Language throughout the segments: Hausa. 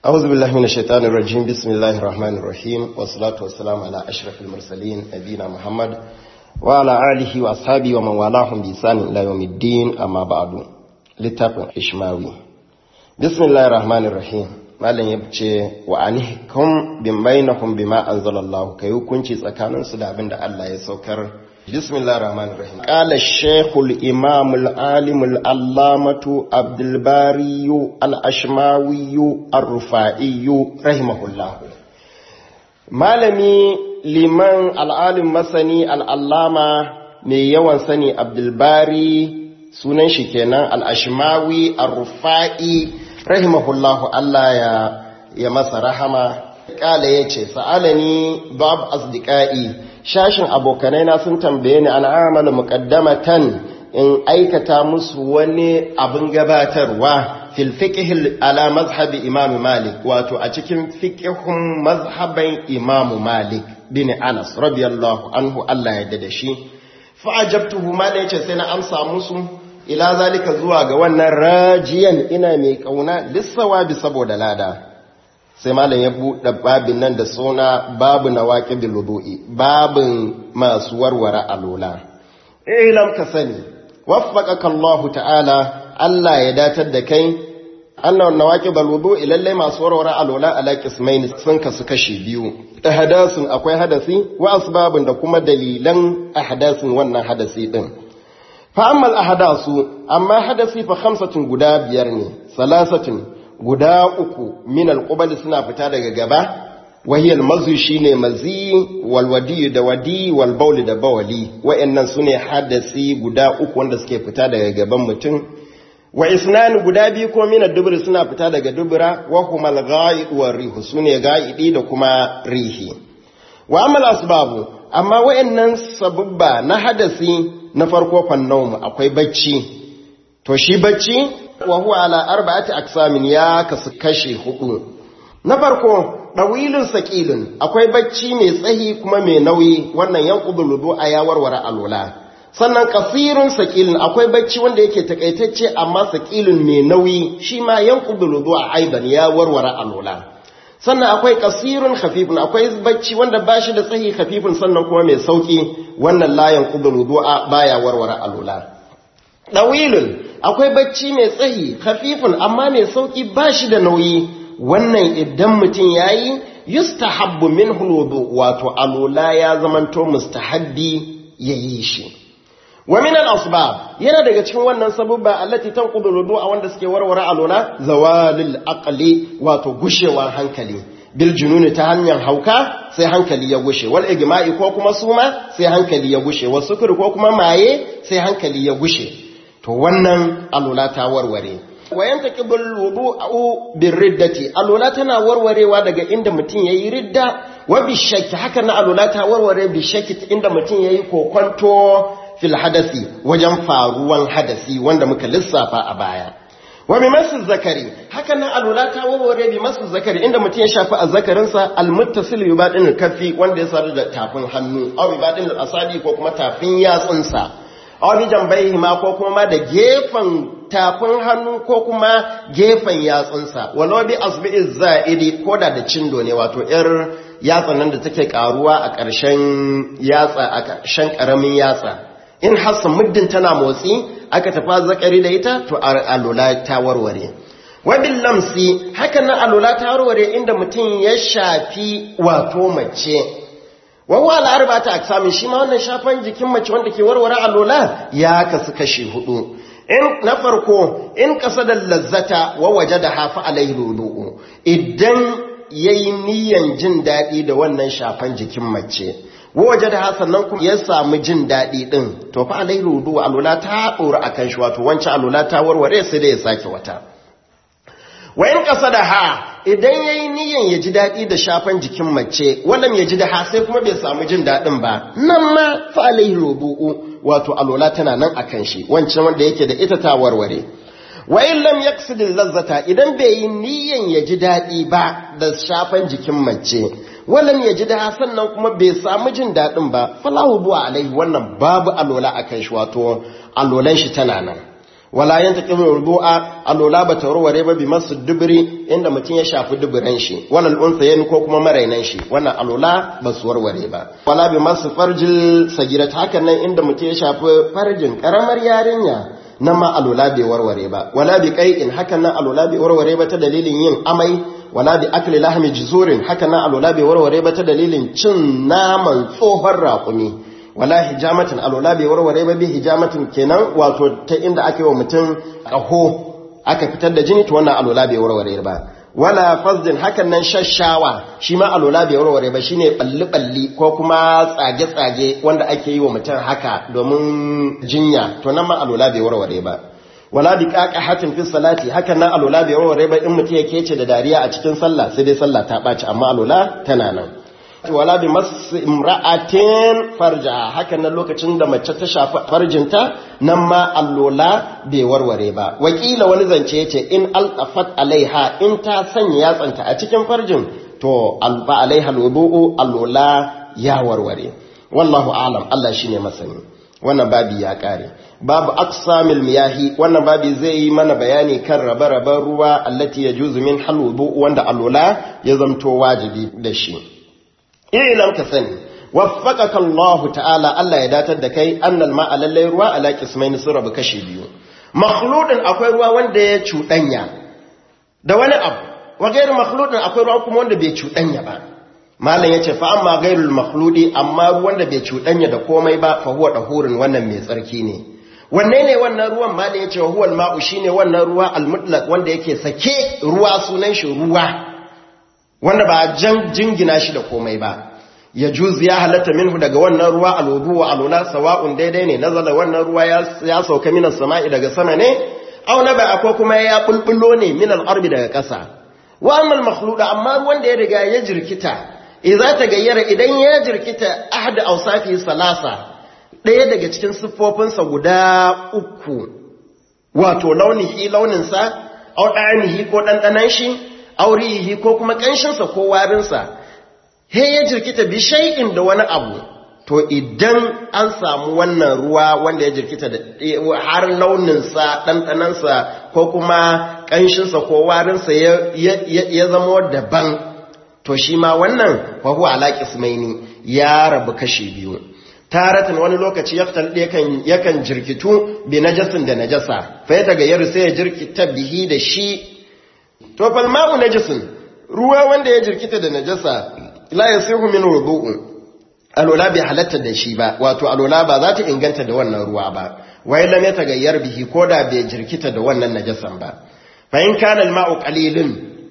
أعوذ بالله من الشيطان الرجيم بسم الله الرحمن الرحيم والصلاة والسلام على أشرف المرسلين نبينا محمد وعلى آله وأصحابه ومن والاهم بإحسان إلى يوم الدين أما بعد littafin ishmawi bismillahir rahmanir rahim malam ya ce wa anihkum bin bainahum bima anzalallahu kai hukunci tsakanin su da abin da Allah ya saukar bismillahir rahmanir rahim qala shaykhul imam al alim al allamatu abdul bari al ashmawi ar rufai rahimahullah malami liman al alim masani al allama mai yawan sani abdul bari sunan shi kenan al'ashimawi al-rufa'i rahimahullahu Allah ya, ya masa rahama ƙala ya ce sa'alani bab asdiƙa'i shashin abokanai na sun tambaye ni an amala muƙaddamatan in aikata musu wani abin gabatarwa fil fiqh ala mazhabi imam malik wato a cikin fiqhun mazhaban imam malik bin anas radiyallahu anhu Allah ya da shi fa ajabtuhu malik yace sai na amsa musu ila zalika zuwa ga wannan rajiyan ina mai kauna lissawa bi saboda lada sai malam ya buɗe babin nan da suna babu na waƙi wudu'i babin masu warware alola ilam ka sani waffaqaka Allah ta'ala Allah ya datar da kai annan nawaqi wudu'i lalle masu warware alola ala qismain sun kasu kashi biyu ahdasun akwai hadasi wa asbabun da kuma dalilan ahdasin wannan hadasi din fa'ammal a hadasu amma hadasi fa hamsatin guda biyar ne salasatin guda uku min alƙubali suna fita daga gaba wahiyar mazu shi ne mazi walwadi da wadi walbauli da bawali wa'yannan su ne hadasi guda uku wanda suke fita daga gaban mutum wa isnani guda biyu ko minar duburi suna fita daga dubura wa kuma ga'iduwar rihu su ne ga'idi da kuma rihi wa amal asbabu amma wa'yannan sabubba na hadasi na farko fannaum akwai bacci to shi bacci wa huwa ala arba'ati aqsamin ya kasu kashi hudu na farko dawilun saqilun akwai bacci mai tsahi kuma mai nauyi wannan yanqudul wudu'a ya warware alwala sannan kasirun saqilun akwai bacci wanda yake takaitacce amma saqilun mai nauyi shi ma yanqudul wudu'a aidan ya warware alwala sannan akwai kasirun khafifun akwai bacci wanda bashi da tsahi khafifun sannan kuma mai sauki wannan layan qudul wudu'a baya warware alula dawilun akwai bacci mai tsahi khafifun amma mai sauki bashi da nauyi wannan idan mutum yayi yustahabbu minhu alwudu wato alula ya zamanto mustahabbi yayi shi wa min al-asbab yana daga cikin wannan sabubba allati tanqudu al-wudu'a wanda suke warware alula zawalil aqli wato gushewar hankali bil jununi ta hanyar hauka sai hankali ya gushe wal igma'i ko kuma suma sai hankali ya gushe wasu sukuri ko kuma maye sai hankali ya gushe to wannan alula ta warware wayan taqibul wudu'u bir riddati alula tana warwarewa daga inda mutum yayi ridda wa bi shakki haka na alula ta warware bi shakki inda mutum yayi kokonto fil hadasi wajen faruwan hadasi wanda muka lissafa a baya wa bi masu zakari haka nan alula ta warware bi masu zakari inda mutum ya shafi azzakarinsa almuttasil bi badin kafi wanda ya sadu da tafin hannu aw bi badin asabi ko kuma tafin yatsunsa aw bi jambayhi ma ko kuma da gefen tafin hannu ko kuma gefen yatsunsa walau bi asbi'i za'idi ko da da cindo ne wato yar yatsan nan da take karuwa a ƙarshen yatsa a ƙarshen ƙaramin yatsa in hassan muddin tana motsi aka tafa zakari da ita to alula ta warware wabin lamsi haka nan alula ta warware inda mutum ya shafi wato mace wawa al'arba ta aksamin shi ma wannan shafan jikin mace wanda ke warware alula ya kasu kashi hudu in na farko in kasa da lazzata wa waje da hafa alaihi lulu'u idan yayi niyan jin daɗi da wannan shafan jikin mace waje da sannan kuma ya samu jin daɗi ɗin to fa alai rudu alula ta ɗora a kan shi wato wancan alula ta warware sai da ya sake wata wayan ƙasa da ha idan ya yi niyan ya ji daɗi da shafan jikin mace wannan ya ji da ha sai kuma bai samu jin daɗin ba nan ma fa alai rudu wato alula tana nan a kan shi wancan wanda yake da ita ta warware wa in lam yaksidil lazzata idan bai yi niyan ya ji daɗi ba da shafan jikin mace walam ya ji da sannan kuma bai samu jin daɗin ba falahu buwa alaihi wannan babu alola a kan shi wato alolan shi tana nan wala yanta kimin rudu'a alola ba ta warware ba bi masu dubiri inda mutum ya shafi dubiran shi walal unsayin ko kuma marainan shi wannan alola ba su warware ba wala bi masu farjil sagirat hakan nan inda mutum ya shafi farjin karamar yarinya nan ma alola bai warware ba wala bi qai'in hakan nan alola bai warware ba ta dalilin yin amai wala bi akli lahmi jizurin hakan nan alola bai warware ba ta dalilin cin naman tsohon raƙumi wala hijamatin alola bai warware ba bi hijamatin kenan wato ta inda aka yi wa mutum ƙaho aka fitar da jini to wannan alola bai warware ba wala fazdin hakan nan shashawa shi ma alola bai warware ba shine balli-balli ko kuma tsage-tsage wanda ake yi wa mutum haka domin jinya to nan ma alola bai warware ba wala bi hatin fi salati hakan nan alola bai warware ba in mutum ya kece da dariya a cikin sallah sai dai sallah ta ɓaci amma alola tana nan wala bi masu imra'atin farja hakan nan lokacin da mace ta shafi farjinta nan ma allola bai warware ba wakila wani zance yace in altafat alaiha in ta sanya yatsanta a cikin farjin to alfa alaiha alwudu allola ya warware wallahu a'lam Allah shine masani wannan babi ya kare babu aqsamil miyahi wannan babi zai yi mana bayani kan rabe-raben ruwa allati yajuzu min halwudu wanda allola ya zamto wajibi da shi ilam ka sani waffaqaka Allah ta'ala Allah ya datar da kai annal ma'a lallai ruwa ala qismain sun rabu kashi biyu makhludin akwai ruwa wanda ya cuɗanya da wani abu wa gairu makhludin akwai ruwa kuma wanda bai cuɗanya ba malam yace fa amma gairul makhludi amma ruwan da bai cuɗanya da komai ba fa huwa dahurin wannan mai tsarki ne wanne ne wannan ruwan malam yace wa huwal ma'u shine wannan ruwa al-mutlaq wanda yake sake ruwa sunan shi ruwa wanda ba jan jingina shi da komai ba ya juzi ya halatta minhu daga wannan ruwa alwudu wa alula sawa'un daidai ne nazala wannan ruwa ya sauka minas sama'i daga sama ne aw na ba ko kuma ya bulbulo ne min al-ardi daga ƙasa wa amma al-makhluda amma ruwan da ya riga ya jirkita idza ta gayyara idan ya jirkita ahad awsafi salasa ɗaya daga cikin siffofinsa guda uku wato launihi launinsa aw ɗanihi ko ɗanɗanan shi aurihi ko kuma ƙanshinsa ko warinsa he ya jirkita bi shay'in da wani abu to idan an samu wannan ruwa wanda ya jirkita da har launinsa ɗanɗanansa ko kuma ƙanshinsa ko warinsa ya zama daban to shi ma wannan fahu ala qismaini ya rabu kashi biyu taratan wani lokaci yaftal yakan yakan jirkitu bi najasin da najasa fa ya tagayyar sai ya jirkita bihi da shi to fal ma'u najasin ruwa wanda ya jirkita da najasa la yasihu min wudu'u alola bai halatta da shi ba wato alola ba za ta inganta da wannan ruwa ba wai lam yatagayyar bihi koda bai jirkita da wannan najasan ba fa in kana al-ma'u qalilun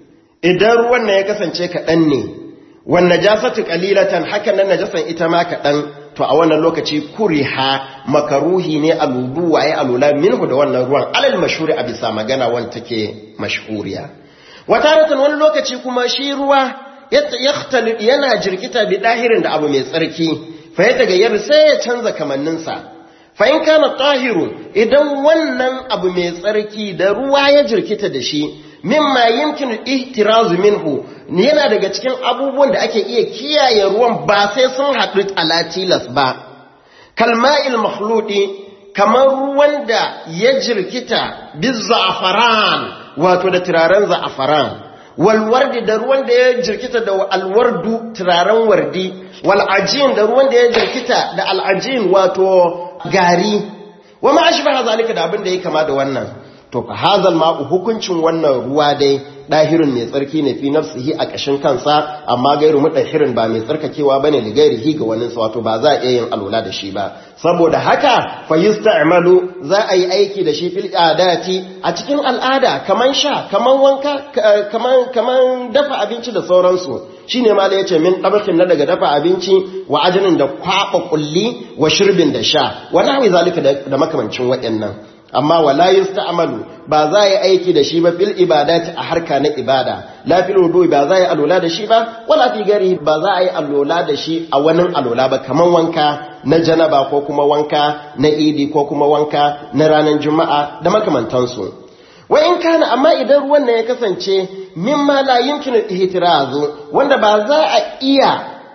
idan ruwan nan ya kasance kaɗan ne wan najasatu qalilatan hakan nan najasan ita ma kaɗan to a wannan lokaci kuriha makaruhi ne aludu waye alula minhu da wannan ruwan alal mashhuri a bisa magana wanda take mashhuriya wataratan wani lokaci kuma shi ruwa yakhtalid yana jirkita bi dahirin da abu mai tsarki fa ya tagayyar sai ya canza kamanninsa fa in kana tahirun idan wannan abu mai tsarki da ruwa ya jirkita da shi mimma yumkinu ihtirazu minhu yana daga cikin abubuwan da ake iya kiyaye ruwan ba sai sun haɗu alatilas ba kalma'il makhludi kamar ruwan da ya jirkita bizza'afaran wato da turaren za'afaran walwardi da ruwan da ya jirkita da alwardu turaren wardi wal'ajin da ruwan da ya jirkita da al'ajin wato gari wa ma ashbaha zalika da abin da ya kama da wannan to fa hazal ma'u hukuncin wannan ruwa dai dahirin mai tsarki ne fi nafsihi a kashin kansa amma gairu mudahirin ba mai tsarkakewa bane li gairihi ga wani wato ba za a iya yin alula da shi ba saboda haka fa yusta'malu za a yi aiki da shi fil adati a cikin al'ada kaman sha kaman wanka kaman kaman dafa abinci da sauransu shine ma da yace min dabakin na daga dafa abinci wa ajinin da kwaba kulli wa shirbin da sha wa nahwi zalika da makamancin waɗannan amma wala yusta'malu ba za yi aiki da shi ba fil ibadati a harka na ibada la fil wudu ba za yi alola da shi ba wala fi gari ba za a yi alola da shi a wani alola ba kaman wanka na janaba ko kuma wanka na idi ko kuma wanka na ranar juma'a da makamantansu wa in kana amma idan ruwan nan ya kasance mimma la yumkinu ihtirazu wanda ba za a iya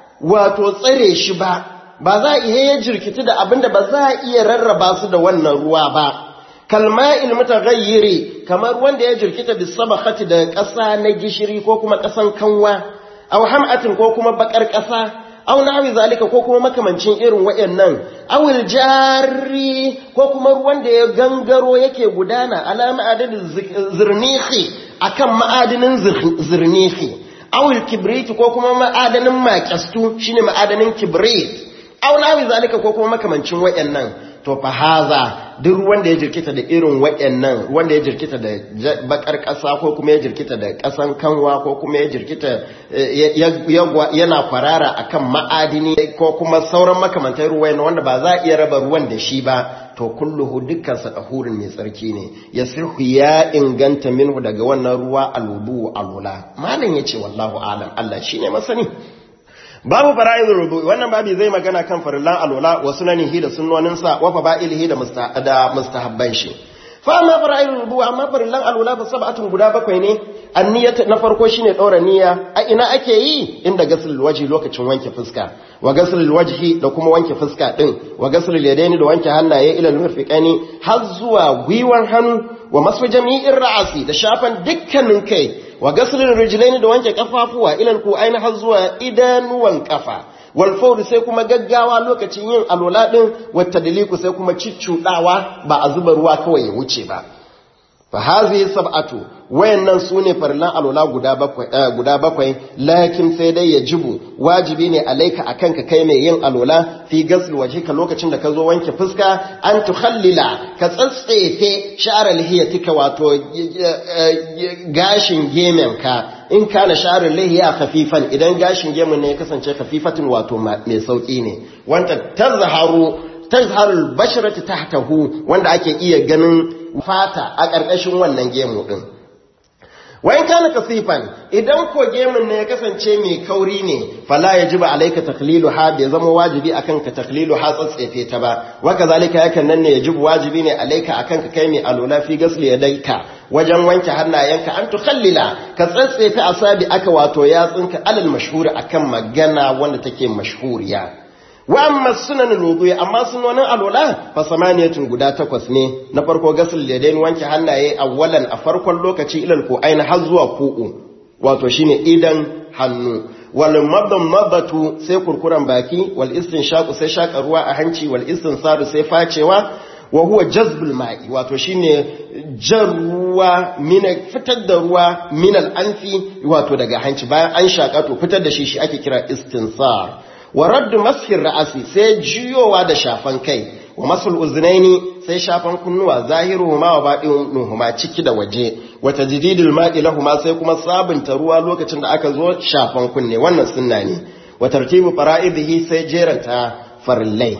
wato tsare shi ba ba za a iya jirkiti da abinda ba za a iya rarraba su da wannan ruwa ba kalma'il mutaghayyiri kamar wanda ya jirkita bisabakhati da ƙasa na gishiri ko kuma ƙasan kanwa aw ham'atin ko kuma bakar ƙasa aw nahwi zalika ko kuma makamancin irin wayannan awil jari ko kuma ruwan da ya gangaro yake gudana ala ma'adadin zirnihi akan ma'adinin zirnihi awil kibriti ko kuma ma'adanin maƙastu shine ma'adanin kibrit aw nahwi zalika ko kuma makamancin wayannan to fa haza duk wanda ya jirkita da irin wayannan wanda ya jirkita da bakar ƙasa ko kuma ya jirkita da ƙasan kanwa ko kuma ya jirkita yana kwarara akan ma'adini ko kuma sauran makamantar ruwan wanda ba za a iya raba ruwan da shi ba to kulluhu dukkan sa dahurin mai tsarki ne yasihu ya inganta minhu daga wannan ruwa alubu alula malam yace wallahu alam Allah shine masani babu fara'idul rubu wannan babi zai magana kan farillan alwala wa sunanihi da sunnoninsa wa fa'ilihi da da mustahabban shi fa amma fara'idul rubu amma farillan alwala fa sab'atun guda bakwai ne anniyat na farko shine daura niyya a ina ake yi inda gasul waji lokacin wanke fuska wa gasul wajhi da kuma wanke fuska din wa gasul yadaini da wanke hannaye ila al har zuwa gwiwar hannu wa masu jami'in ra'asi da shafan dukkanin kai wa gaslin rijlaini da wanke kafafuwa ilal ku aina har zuwa idanuwan kafa wal fawd sai kuma gaggawa lokacin yin alwala din wata daliku sai kuma ciccudawa ba a zuba ruwa kawai ya wuce ba fa hazihi sab'atu wayannan sune farlan alwala guda bakwai guda bakwai lakin sai dai yajibu wajibi ne alaika akan ka kai mai yin alwala fi gasl wajhika lokacin da ka zo wanke fuska an tukhallila ka tsatsefe sha'ar lihiyatika wato gashin gemen ka in kana sha'ar lihiya khafifan idan gashin gemun ne ya kasance khafifatin wato mai sauki ne wanda tazharu tazharul basharati tahtahu wanda ake iya ganin fata a ƙarƙashin wannan gemu din wayan kana kasifan idan ko gemun ne ya kasance mai kauri ne fala yajiba alayka taklilu ha bai zama wajibi akan ka taklilu ha tsatsefe ta ba wa kazalika yakan nan ne yajibu wajibi ne alayka akan ka kai mai alula fi gasli yadaika wajen wanke hannayenka an tukhallila ka tsatsefe asabi aka wato yatsunka alal mashhuri akan magana wanda take mashhuriya wa amma sunan wudu'i amma sunonin alwala fa samaniyatun guda takwas ne na farko gasul yadain wanke hannaye awwalan a farkon lokaci ilal ko aina har zuwa ku'u wato shine idan hannu wal madmadatu sai kurkuran baki wal istinshaqu sai shaka ruwa a hanci wal istinsaru sai facewa wa huwa jazbul ma'i wato shine jan ruwa mina fitar da ruwa min al anfi wato daga hanci bayan an shaka to fitar da shi shi ake kira istinsar wa raddu masfin ra'asi sai jiyowa da shafan kai wa masul uznaini sai shafan kunnuwa zahiruhuma wa baɗinuhuma ciki da waje wa tajdidul ma'i lahuma sai kuma sabunta ruwa lokacin da aka zo shafan kunne wannan sunna ne wa tartibu fara'idihi sai jeranta farillai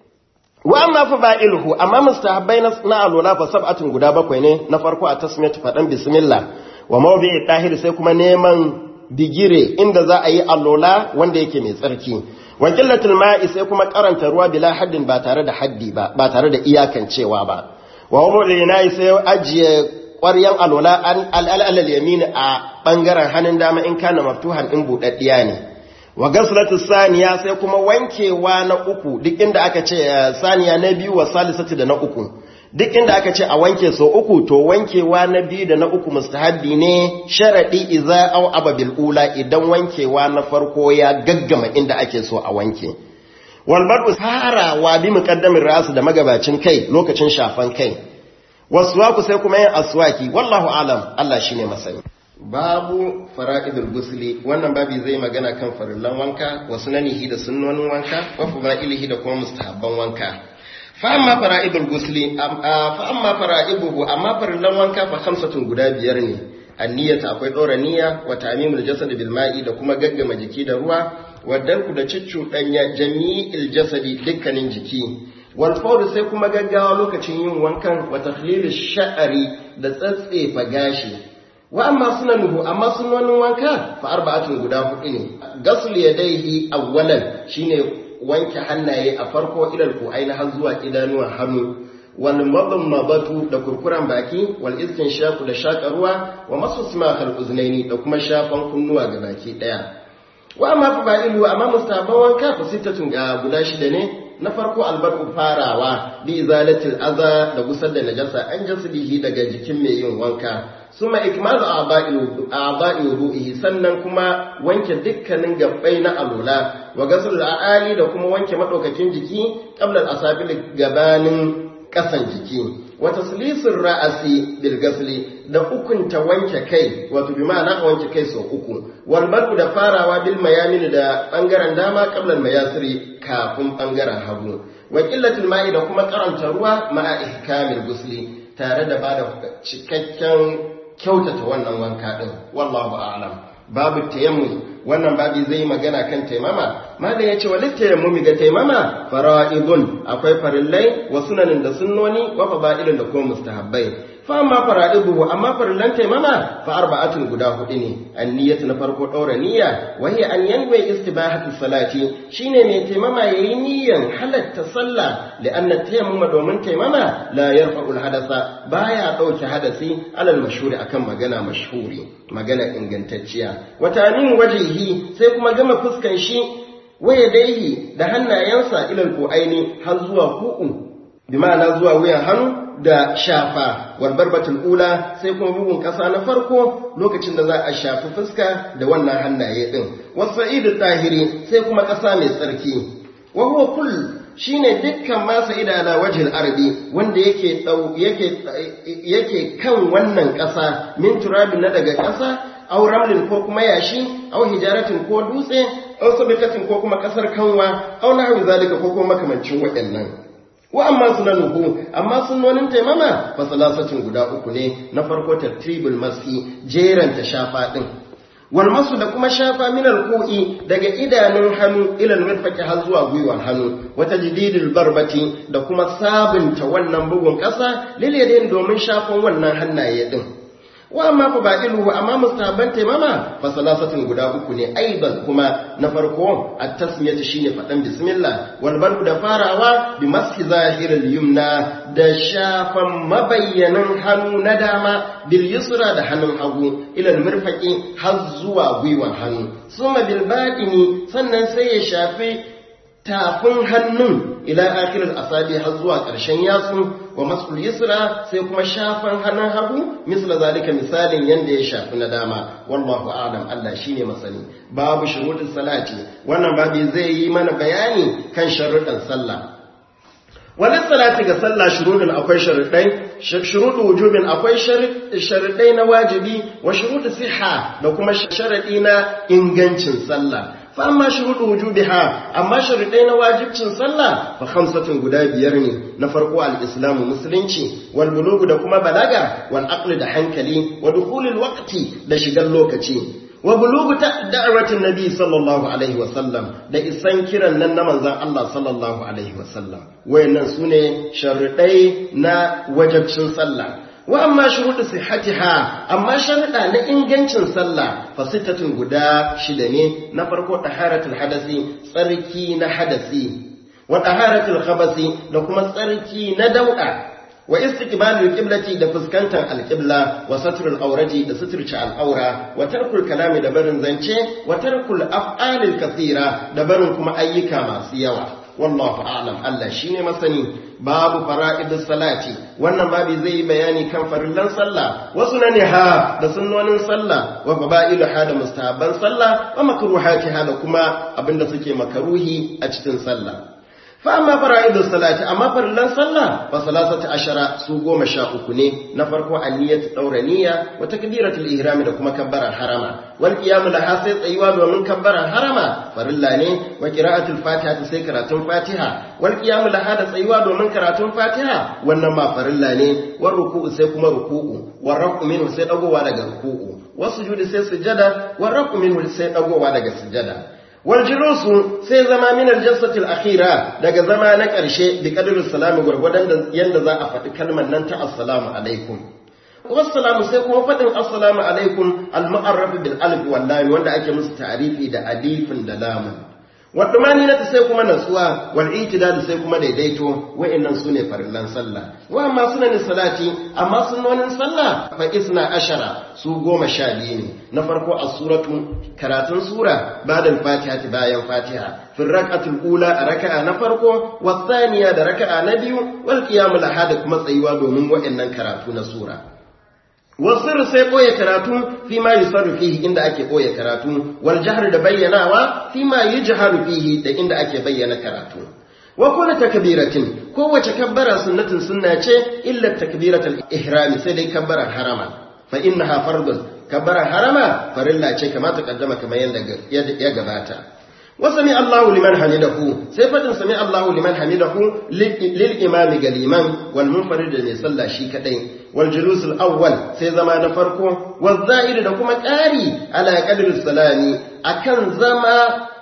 wa amma fa ba'iluhu amma mustahabbai na alwala fa sab'atun guda bakwai ne na farko a tasmiyatu fadan bismillah wa mawdi'i tahir sai kuma neman bigire inda za a yi allola wanda yake mai tsarki wakilatul ma'i sai kuma karanta ruwa bila haddin ba tare da haddi ba ba tare da iyakancewa ba wa wani yana sai ajiye ƙwaryan allola an al'alal yamin a bangaren hannun dama in kana maftuhan in budaddiya ne wa gaslatu saniya sai kuma wankewa na uku duk inda aka ce saniya na biyu wa salisatu da na uku duk inda aka ce a wanke so uku to wankewa na biyu da na uku mustahabbi ne sharadi idza aw ababil ula idan wankewa na farko ya gaggama inda ake so a wanke wal badu farawa bi muqaddamin rasu da magabacin kai lokacin shafan kai waswaku sai kuma yin aswaki wallahu alam Allah shine masani babu fara'idul gusli wannan babi zai magana kan farillan wanka wa sunanihi da sunnonin wanka wa fadailihi da kuma mustahabban wanka fa'amma fara'idul gusli fa'amma fara'ibuhu amma farillan wanka fa khamsatun guda biyar ne anniyata akwai dora niyya wa tamimul jasad bil ma'i da kuma gaggama jiki da ruwa wa darku da danya jami'il jasadi dukkanin jiki wal fawr sai kuma gaggawa lokacin yin wankan wa takhlilish sha'ri da tsatsefa gashi wa amma sunanuhu amma sunanin wanka fa arba'atun guda hudu ne gasul yadayhi awwalan shine wanke hannaye a farko ilal ku aina har zuwa idanuwan hannu wal madmabatu da kurkuran baki wal shaku da shaka ruwa wa masu simakal uznaini da kuma shafan kunnuwa ga baki daya wa amma fa ba'ilu amma mustahaban wanka fa sittatun ga guda shida ne na farko albadu farawa bi izalatil adha da gusar da najasa an jasdihi daga jikin mai yin wanka suma ikmalu a'ba'i wudu'ihi sannan kuma wanke dukkanin gabbai na alula wa ghusl al'ali da kuma wanke madaukakin jiki qabla al-asabil gabanin kasan jiki wa taslisir ra'asi bil ghusli da ukunta wanke kai wato bi ma'ana wanke kai sau uku wal badu da farawa bil mayamin da bangaren dama qabla al mayasiri kafin bangaren hagu wa qillatul ma'i da kuma karanta ruwa ma'a ihkamil ghusli tare da bada cikakken kyautata wannan wanka din wallahu a'lam babu tayammum wannan babi zai magana kan taimama malam yace walit tayammumi ga taimama fara'idun akwai farillai wa sunanin da sunnoni wa fada'ilun da kuma mustahabbai fa amma fara'iduhu amma farillan taimama fa arba'atun guda hudu ne anniyatu na farko daura niyya wa hiya an yanwe istibahatu salati shine mai taimama yayi niyyan halatta sallah li'anna tayammuma domin taimama la yarfa'ul hadasa baya dauke hadasi alal mashhuri akan magana mashhuri magana ingantacciya wata min wajihi sai kuma gama fuskan shi waya daihi da hannayensa ilal aini har zuwa ku'u bi ma'ana zuwa wuyan hannu da shafa walbarbatul ula sai kuma bugun ƙasa na farko lokacin da za a shafi fuska da wannan hannaye din wasa'idu tahiri sai kuma ƙasa mai tsarki wa huwa kull shine dukkan masa idana wajhil ardi wanda yake yake yake kan wannan ƙasa min turabin na daga ƙasa aw ramlin ko kuma yashi aw hijaratin ko dutse aw sabitatin ko kuma ƙasar kanwa aw nahwi zalika ko kuma makamancin waɗannan wa amma sunanuhu amma sunnonin taimama fa salasatin guda uku ne na farko tartibul masi jeranta shafa din wal masu da kuma shafa min alqu'i daga idanun hannu ila almirfaqi har zuwa gwiwan hannu wa tajdidul barbati da kuma sabunta wannan bugun ƙasa lil yadayn domin shafan wannan hannaye din wa amma fa ba'iluhu amma mustahabban taimama fa salasatin guda uku ne aiban kuma na farko at-tasmiyatu shine fadan bismillah wal barku da farawa bi maski zahiril yumna da shafan mabayyanan hannu na dama bil yusra da hannun hagu ila mirfaqi har zuwa gwiwan hannu suma bil batini sannan sai ya shafi tafin hannun ila akhirar asabi har zuwa ƙarshen yatsu wa masul yusra sai kuma shafan hannun hagu misla zalika misalin yanda ya shafi na dama wallahu a'lam Allah shine masani babu shuruɗin salati wannan babu zai yi mana bayani kan sharuɗan sallah Wani salati ga sallah shuruɗin akwai sharuɗai, shuruɗin wujubin akwai sharuɗai na wajibi wa shuruɗin siha da kuma sharaɗi na ingancin sallah. fa amma shuruɗu wujubiha amma sharuɗai na wajibcin sallah fa khamsatun guda biyar ne na farko al-islamu musulunci wal bulugu da kuma balaga wal aqli da hankali wa dukhulul waqti da shigar lokaci wa bulugu da'watin nabi sallallahu alaihi wa sallam da isan kiran nan na manzon Allah sallallahu alaihi wa sallam wayannan sune sharuɗai na wajibcin sallah wa amma shuruɗu sihhatiha amma sharuɗa na ingancin sallah fasittatun guda shida ne na farko taharatul hadasi tsarki na hadasi wa taharatul khabasi da kuma tsarki na dauɗa wa istiqbalul qiblati da fuskantar alqibla wa satrul awrati da suturci al'aura wa tarkul kalami da barin zance wa tarkul af'alil kathira da barin kuma ayyuka masu yawa wallahu a'lam Allah shine masani babu fara'idus salati wannan babu zai yi bayani kan farillan sallah wasu na ha da sunnonin sallah wa fada'ilu ha da mustahabban sallah wa makruhatiha da kuma abinda suke makaruhi a cikin sallah fa amma fara'idus salati amma farillan sallah fa salasati ashara su goma sha uku ne na farko anniyatu daura niyya wa takbiratul ihram da kuma kabbarar harama wal qiyam laha sai tsayuwa domin kabbarar harama farilla ne wa qira'atul fatiha sai karatun fatiha wal qiyam laha da tsayuwa domin karatun fatiha wannan ma farilla ne war ruku'u sai kuma ruku'u war rafu minhu sai dagowa daga ruku'u wasu sujudi sai sujada war rafu minhu sai dagowa daga sujada waljulusu sai zama min aljalsatil akhira daga zama na ƙarshe bi qadrul salam gurgudan da yanda za a faɗi kalmar nan ta assalamu alaikum wassalamu sai kuma faɗin assalamu alaikum al-mu'arraf bil alif wal lam wanda ake musu ta'rifi da alifin da lamun wadumani na sai kuma natsuwa wal itidal sai kuma daidaito wa'annan sune farillan sallah wa amma sunan salati amma sunnonin sallah fa isna ashara su goma sha biyu ne na farko a suratu karatun sura ba'da fatiha bayan fatiha fi rak'atul ula a raka'a na farko wa thaniya da raka'a na biyu wal qiyamul ahad kuma tsayuwa domin wa'annan karatu na sura wasir sai ɓoye karatu fi ma yusarru fihi inda ake ɓoye karatu wal jahr da bayyanawa fi ma yujharu fihi da inda ake bayyana karatu wa kullu takbiratin kowace kabbara sunnatin sunna ce illa takbiratul ihrami sai dai kabbarar harama fa innaha fardun kabbarar harama farilla ce kama ta kaddama kamar yanda ya gabata وسمع الله لمن حمده سيفة سمع الله لمن حمده للإمام قليما والمنفرد من صلى شي كدين والجلوس الأول سي زمان فرقه والزائر دكما كاري على قدر السلام أكن زما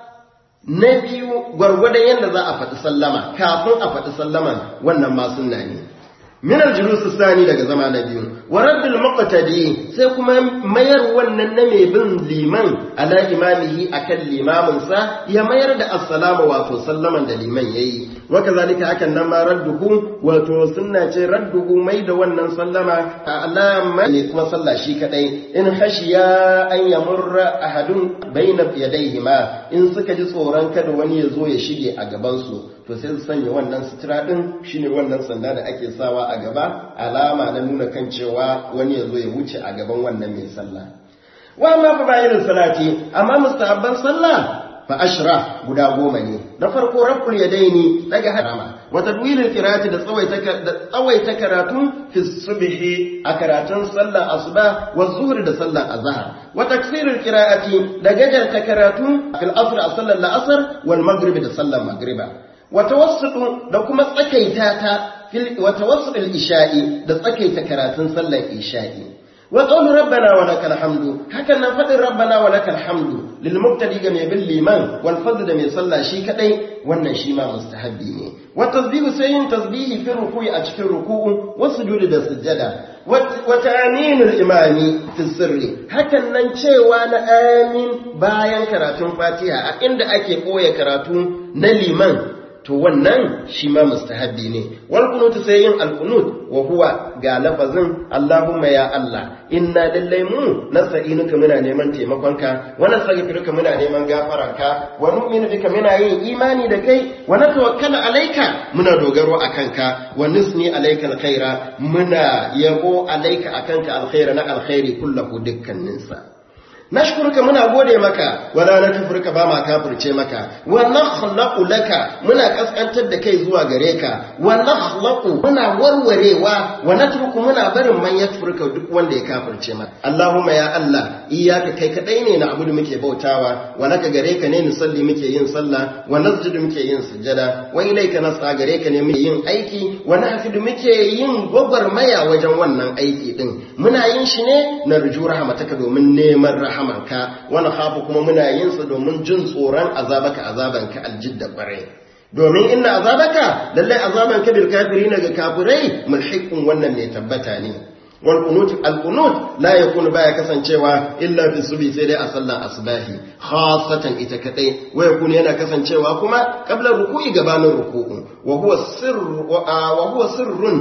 نبي gwargwadon yadda za a faɗi sallama kafin a faɗi sallaman wannan ma sunna ne min aljulus sani daga zama na biyu wa raddul muqtadi sai kuma mayar wannan na mai bin liman ala imamihi akan limamin sa ya mayar da assalamu wato sallaman da liman yayi wa kazalika hakan nan ma radduhu wato sunna ce radduhu mai da wannan sallama alama ne kuma sallah shi kadai in khashiya an yamurra ahadun baina yadayhima in suka ji tsoron kada wani ya zo ya shige a gaban su to sai su sanya wannan sutura din shine wannan sanda da ake sawa a gaba alama na nuna kan cewa wani ya zo ya wuce a gaban wannan mai sallah wa amma fa bayin salati amma mustahabban sallah fa ashra guda goma ne na farko rabbul yadaini daga harama wa tadwilul qira'ati da tsawaita da tsawaita karatu fi subhi a karatun sallar asuba wa zuhri da sallar azhar wa taksirul qira'ati da gajarta karatu fil asr a sallar la'asar wal maghrib da sallar maghriba watawassutu da kuma tsakaita ta watawassutul isha'i da tsakaita karatun sallar isha'i wa qawlu rabbana wa lakal hamdu hakan nan fadin rabbana wa lakal hamdu lil mubtadi ga mai bin liman wal fadl da mai sallah shi kadai wannan shi ma mustahabbi ne wa tasbihu sai yin tasbihi fi ruku'i a cikin ruku'u wa sujudi da sujjada wa ta'minul imami fi sirri hakan nan cewa na amin bayan karatun fatiha a inda ake koya karatu na liman to wannan shi ma mustahabbi ne wal qunut sai yin al qunut wa huwa ga lafazin Allahumma ya Allah inna lallai mu nasta'inuka muna neman taimakonka wa nastaghfiruka muna neman gafaranka wa nu'minu bika muna yin imani da kai wa natawakkalu alayka muna dogaro akanka wa nusni alayka alkhaira muna yabo alayka akanka alkhaira na alkhairi kullahu dukkaninsa nashkuruka muna gode maka wala nakfurka ba ma kafirce maka wa nakhlaqu laka muna kaskantar da kai zuwa gare ka wa nakhlaqu muna warwarewa wa natruku muna barin man yakfurka duk wanda ya kafirce maka Allahumma ya Allah iyyaka kai kadai ne na abudu muke bautawa wa laka gare ka ne nusalli muke yin sallah wa nasjudu muke yin sujada wa ilayka nas'a gare ka ne muke yin aiki wa nahfidu muke yin gwagwarmaya wajen wannan aiki din muna yin shi ne na ruju rahmataka domin neman rahama rahamanka wani hafu kuma muna yin sa domin jin tsoron azabaka azabanka aljidda kwarai domin inna azabaka lallai azabanka bil kafirina ga kafirai mulhiqun wannan mai tabbata ne wal qunut al qunut la yakunu baya kasancewa illa fi subi sai dai a sallan asbahi khassatan ita kadai wa yakunu yana kasancewa kuma qabla ruku'i gabanin ruku'u wa huwa sirru wa huwa sirrun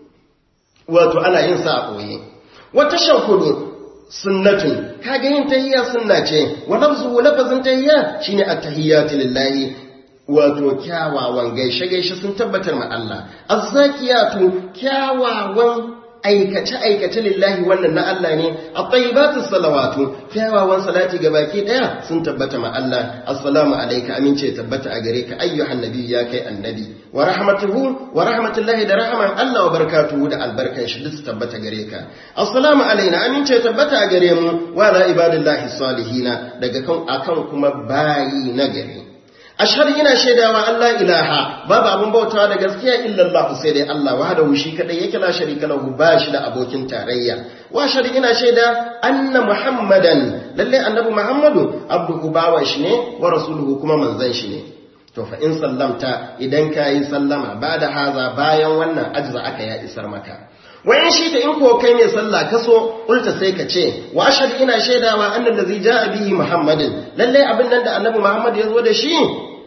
wato ana yin sa a boye wa tashahhudu sunnatun kaga yin tahiyya sunna ce wa lafzu lafazin tahiyya shine at-tahiyyatu lillahi wato kyawawan gaishe gaishe sun tabbatar ma Allah az-zakiyatu kyawawan aikace aikace lillahi wannan na Allah ne at-tayyibatu salawatu kyawawan salati ga baki daya sun tabbata ma Allah assalamu alayka amince tabbata a gare ka ayyuhan nabi ya kai annabi wa rahmatuhu wa rahmatullahi da rahman Allah wa barakatuhu da albarkan shi duk tabbata gare ka assalamu alaina amince tabbata a gare mu wa la ibadillahi salihina daga kan akan kuma bayi na gari ashhadu ina shaidawa Allah ilaha babu abun bautawa da gaskiya illa Allah sai dai Allah wahdahu shi kadai yake la sharika lahu ba shi da abokin tarayya wa ashhadu ina shaida anna muhammadan lalle annabi muhammadu abduhu bawan shi ne wa rasuluhu kuma manzon shi ne to fa in sallamta idan kayi sallama ba da haza bayan wannan ajza aka ya isar maka wayan shi ta in ko kai mai sallah kaso ulta sai ka ce wa ashhadu ina shaidawa annal ladzi jaa bihi muhammadin lalle abin nan da annabi muhammad ya zo da shi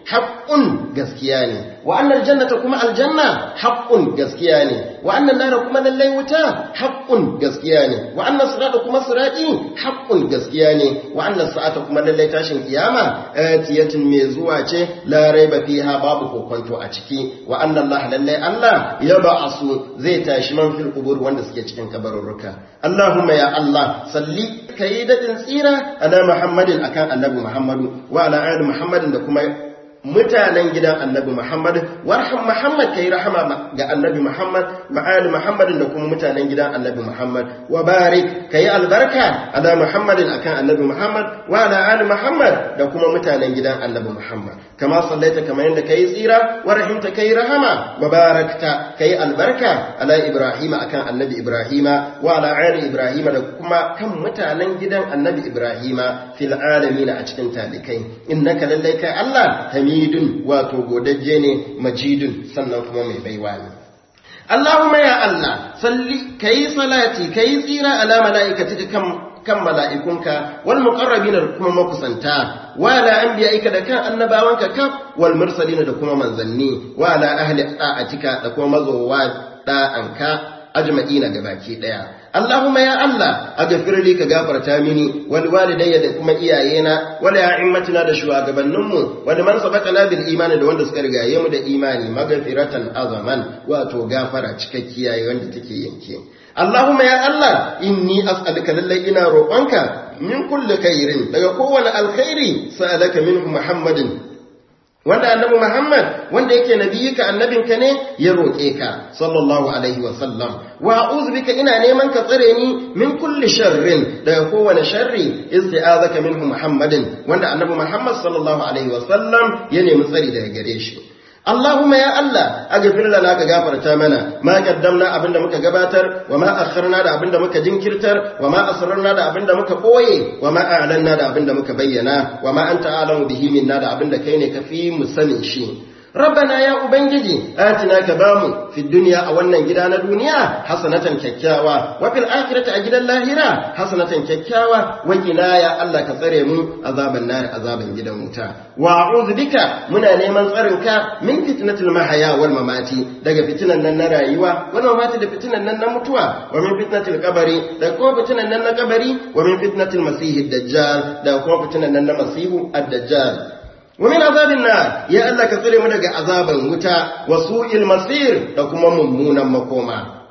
haqqun gaskiya ne wa annal jannata kuma aljanna haqqun gaskiya ne wa annal nar kuma lallai wuta haqqun gaskiya ne wa annas sirata kuma sirati haqqun gaskiya ne wa annas sa'ata kuma lallai tashin kiyama atiyatun mai zuwa ce la raiba fiha babu kokonto a ciki wa anna Allah lallai Allah ya ba'asu zai tashi man fil qubur wanda suke cikin kabarurruka Allahumma ya Allah salli kai dadin tsira ala Muhammadin akan annabi Muhammadu wa ala ali Muhammadin da kuma mutanen gidan annabi Muhammad warham Muhammad kai rahama ga annabi Muhammad ma'ali Muhammadin da kuma mutanen gidan annabi Muhammad wa barik kai albarka ala Muhammadin akan annabi Muhammad wa ala ali Muhammad da kuma mutanen gidan annabi Muhammad kama sallaita kama yanda kai tsira wa rahimta kai rahama wa barakta kai albarka ala Ibrahim akan annabi Ibrahim wa ala ali Ibrahim da kuma kan mutanen gidan annabi Ibrahim fil alamin a cikin talikai innaka lallai kai Allah hamidun wato godajje ne majidun sannan kuma mai baiwa ne Allahumma ya Allah salli kai salati kai tsira ala malaikatika kan kan mala'ikunka wal muqarrabina da kuma makusanta wa ala anbiya'ika da kan annabawanka kan wal mursalina da kuma manzanni wa ala ahli ta'atika da kuma mazowa da'anka ajma'ina gabaki daya Allahumma ya Allah aghfir li ka gafarta mini wal walidayya da kuma iyayena wala ya'immatina da shugabanninmu wanda man sabaqana bil imani da wanda suka rigaye mu da imani maghfiratan azaman wato gafara cikakkiya wanda take yanke Allahumma ya Allah inni as'aluka lallai ina roƙonka min kulli khairin daga kowane alkhairi sa'alaka minhu Muhammadin wanda annabi Muhammad wanda yake nabiyika annabinka ne ya roƙe ka sallallahu alaihi wa sallam wa a'udhu bika ina neman ka tsare ni min kulli sharrin daga kowane sharri isti'azaka minhu Muhammadin wanda annabi Muhammad sallallahu alaihi wa sallam ya nemi tsari daga gare shi Allahumma ya Allah aghfir lana ka gafarta mana ma qaddamna abinda muka gabatar wa ma akharna da abinda muka jinkirtar wa ma asrarna da abinda muka boye wa ma a'lanna da abinda muka bayyana wa ma anta a'lamu bihi minna da abinda kai ne kafi mu sanin shi Rabbana ya Ubangiji, atina ka bamu fi duniya a wannan gida na duniya hasanatan kyakkyawa, wa fil akhirati a gidan lahira hasanatan kyakkyawa, wa qina ya Allah ka tsare mu azaban nar azaban gidan wuta. Wa a'udhu bika muna neman tsarin ka min fitnatil mahaya wal mamati daga fitinan nan na rayuwa, wal mamati da fitinan nan na mutuwa, wa min fitnatil qabri da kuma fitinan nan na kabari, wa min fitnatil masihid dajjal da kuma fitinan nan na masihu ad-dajjal. ومن عذاب النار يا الله كثير من daga azaban wuta wasu'il masir da kuma mummunan makoma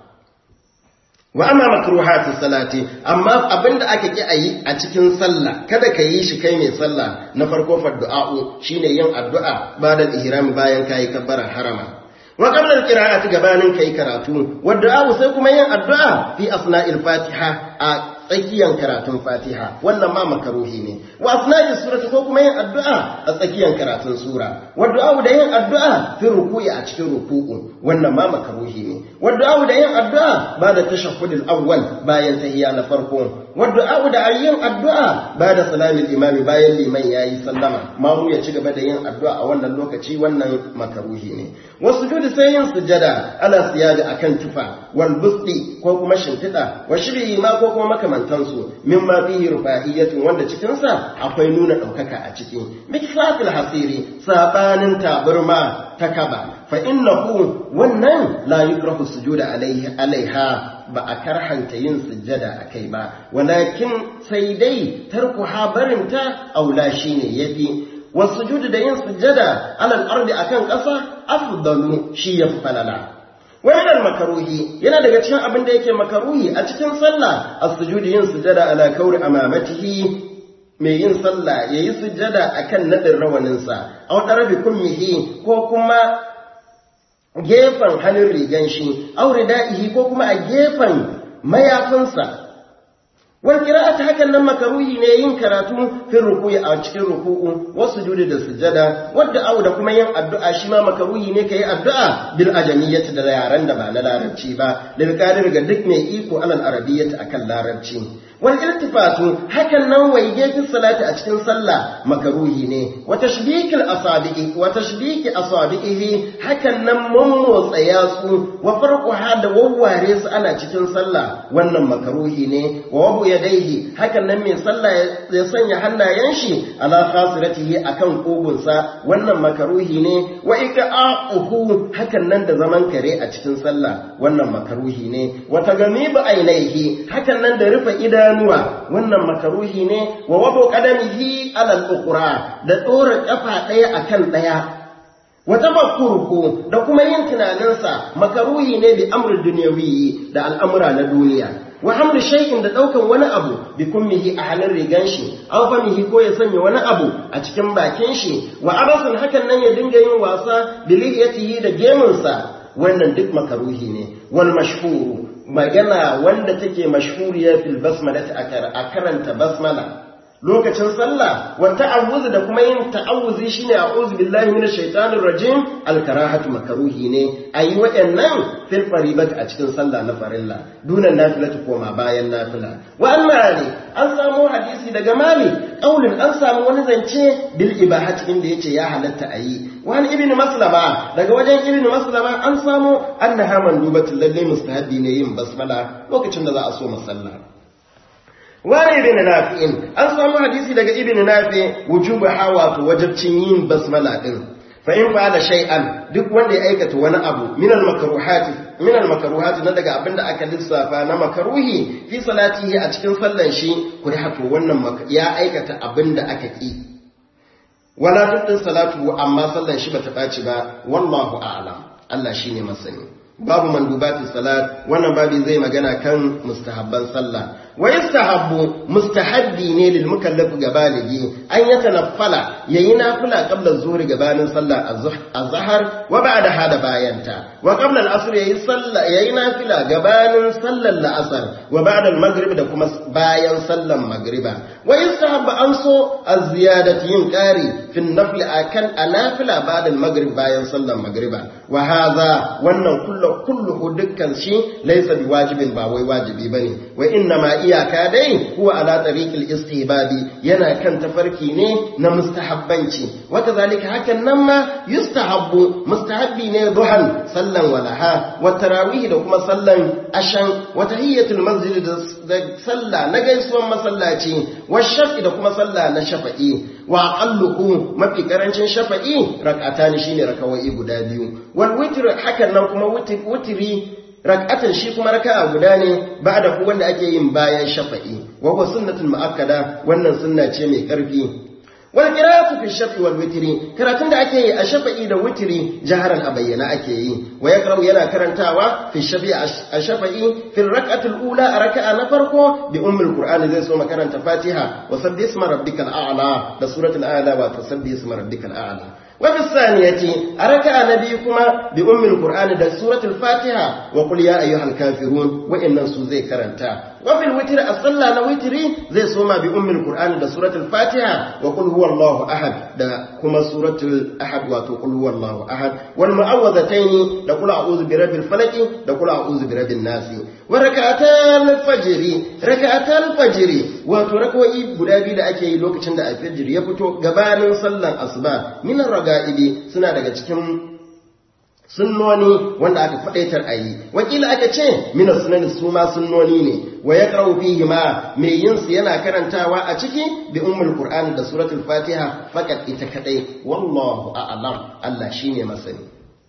wa amma makruhatu salati amma abinda aka ki ayi a cikin sallah kada ka yi shi kai mai sallah na farko fa du'a'u shine yin addu'a bayan ihram bayan kai kabbaran harama wa qabla al-qira'ati gabanin kai karatu wa du'a'u sai kuma yin addu'a fi asna'il fatiha a tsakiyar karatun fatiha wannan ma makaruhi ne wa asna'i surati ko kuma yin addu'a a tsakiyar karatun sura wa du'a da yin addu'a fi ruku'i a cikin ruku'u wannan ma makaruhi ne wa du'a da yin addu'a ba da tashahhudul awwal bayan tahiyya na farko wa du'a da yin addu'a ba da salamil imami bayan liman yayi sallama ma mu ya ci gaba da yin addu'a a wannan lokaci wannan makaruhi ne wasu sujudi sai yin sujada ala siyada akan tufa wal busti ko kuma shimfiɗa wa shiri ma ko kuma makamantansu mimma fihi rufahiyatun wanda cikin sa akwai nuna ɗaukaka a ciki mikfafil hasiri sabanin taburma ta kaba fa innahu wannan la yukrahu sujuda alaiha alaiha ba a karhanta yin sujjada a kai ba walakin sai dai tarku habarinta aula shine yafi wasujudu da yin sujjada alal ardi akan ƙasa afdalu shi yafi falala wannan makaruhi yana daga cikin abin da yake makaruhi a cikin sallah as-sujudi yin sujjada ala kauri amamatihi mai yin sallah yayi sujjada akan nadin rawanin sa aw darabi kummihi ko kuma gefen hannun rigan shi aw ridaihi ko kuma a gefen mayafinsa wal qira'atu hakan nan makaruhi ne yin karatu fi ruku'i a cikin ruku'u wasu sujudi da sujada wadda au da kuma yin addu'a shi ma makaruhi ne kai addu'a bil ajamiyyati da yaran da ba na larabci ba lil qadir ga duk mai iko alal arabiyyati akan larabci wal iltifatu hakan nan waige fi salati a cikin sallah makaruhi ne wa tashbikil asabi'i wa tashbiki asabi'ihi hakan nan mummotsa yatsu wa farquha da wawware su ana cikin sallah wannan makaruhi ne wa wabu yadaihi hakan nan mai sallah ya sanya hannayen shi ala khasiratihi akan kugunsa wannan makaruhi ne wa iqa'uhu hakan nan da zaman kare a cikin sallah wannan makaruhi ne wa tagamibu ainihi hakan nan da rufe idanuwa wannan makaruhi ne wa wabu qadamihi ala al-ukhra da dora kafa daya akan daya wa tafakkuruhu da kuma yin tunaninsa makaruhi ne bi amrul dunyawi da al'amura na duniya wa hamlu shay'in da daukan wani abu bi kummihi a halin rigan shi aw famihi ko ya sanya wani abu a cikin bakin shi wa abasun hakan nan ya dinga yin wasa bi lihiyatihi da gemunsa wannan duk makaruhi ne wal mashhuru magana wanda take mashhuriya fil basmala a karanta basmala lokacin sallah wa ta'awuz da kuma yin ta'awuzi shine a'udhu billahi minash shaitanir rajim al-karahatu makruhi ne ayi waɗannan fil faribat a cikin sallah na farilla dunan nafilatu koma bayan nafila wa amma ne an samu hadisi daga mali qaulin an samu wani zance bil ibahati inda yace ya halatta ayi wa an ibnu maslama daga wajen ibnu maslama an samu annaha mandubatul lalle mustahabi ne yin basmala lokacin da za a so musalla wani ibn nafi'in an samu hadisi daga ibn nafi wujubu hawa to wajibcin yin basmala din fa in fa'ala shay'an duk wanda ya aikata wani abu min al makruhati min al makruhati na daga abinda aka lissafa na makruhi fi salatihi a cikin sallan shi kuri hato wannan ya aikata abinda aka ki wala tutun salatu amma sallan shi bata baci ba wallahu a'lam Allah shine masani babu mandubatin salat wannan babi zai magana kan mustahabban sallah wa yastahabbu mustahabbi ne lil mukallaf ga baligi an yatanaffala yayi nafila qabla zuhri gabanin sallah az-zuhr wa ba'da hada bayanta wa qabla al-asr yayi sallah yayi nafila gabanin sallar al-asr wa ba'da al-maghrib da kuma bayan sallar maghriba wa yastahabbu an so az-ziyadati yin qari fi an-nafl akan anafila ba'da al-maghrib bayan sallar maghriba wa hadha wannan kullu kulluhu dukkan shi laysa biwajibin ba wai wajibi bane wa inna ma iyaka dai huwa ala tariqil istihbabi yana kan tafarki ne na mustahabbanci wata zalika hakan nan ma yustahabbu mustahabbi ne duhan sallan walaha wa tarawih da kuma sallan ashan wa tahiyatul masjid da salla na gaisuwan masallaci wa shafi da kuma salla na shafa'i wa aqalluhu mafi karancin shafa'i rak'atani shine rakawai guda biyu wal witr hakan nan kuma witri rak'atan shi kuma raka'a guda ne ba'da ku wanda ake yin bayan shafa'i wa huwa sunnatul muakkada wannan sunna ce mai karfi wal qira'atu fi shafi wal witri karatun da ake yi a shafa'i da witri jaharan a bayyana ake yi wa yaqra'u yana karantawa fi shafi a shafa'i fi rak'ati ula a raka'a na farko bi ummul qur'ani zai so makaranta fatiha wa sabbi isma rabbikal a'la da suratul a'la wa tasabbi isma rabbikal a'la وفي الثانية أركع نبيكما بأم القرآن دا سورة الفاتحة وقل يا أيها الكافرون وإن سوزي كرنتا وفي الوتر أصلى نوتري زي سوما بأم القرآن دا سورة الفاتحة وقل هو الله أحد دا كما سورة الأحد وتقول هو الله أحد والمعوذتين دا قل أعوذ برب الفلك دا قل أعوذ برب الناس وركعتا الفجر ركعتا الفجر وتركوا إيب قدابي دا أكي لوكتشن دا الفجر يفتو قبال صلى أصبا من الرقائب سنة دا cikin sunnoni wanda aka faɗaitar a yi wakila aka ce mina sunan su ma sunnoni ne wa ya ƙarau fihi ma mai yin su yana karantawa a ciki bi ummul qur'ani da suratul fatiha fakat ita kadai wallahu a'lam Allah shine masani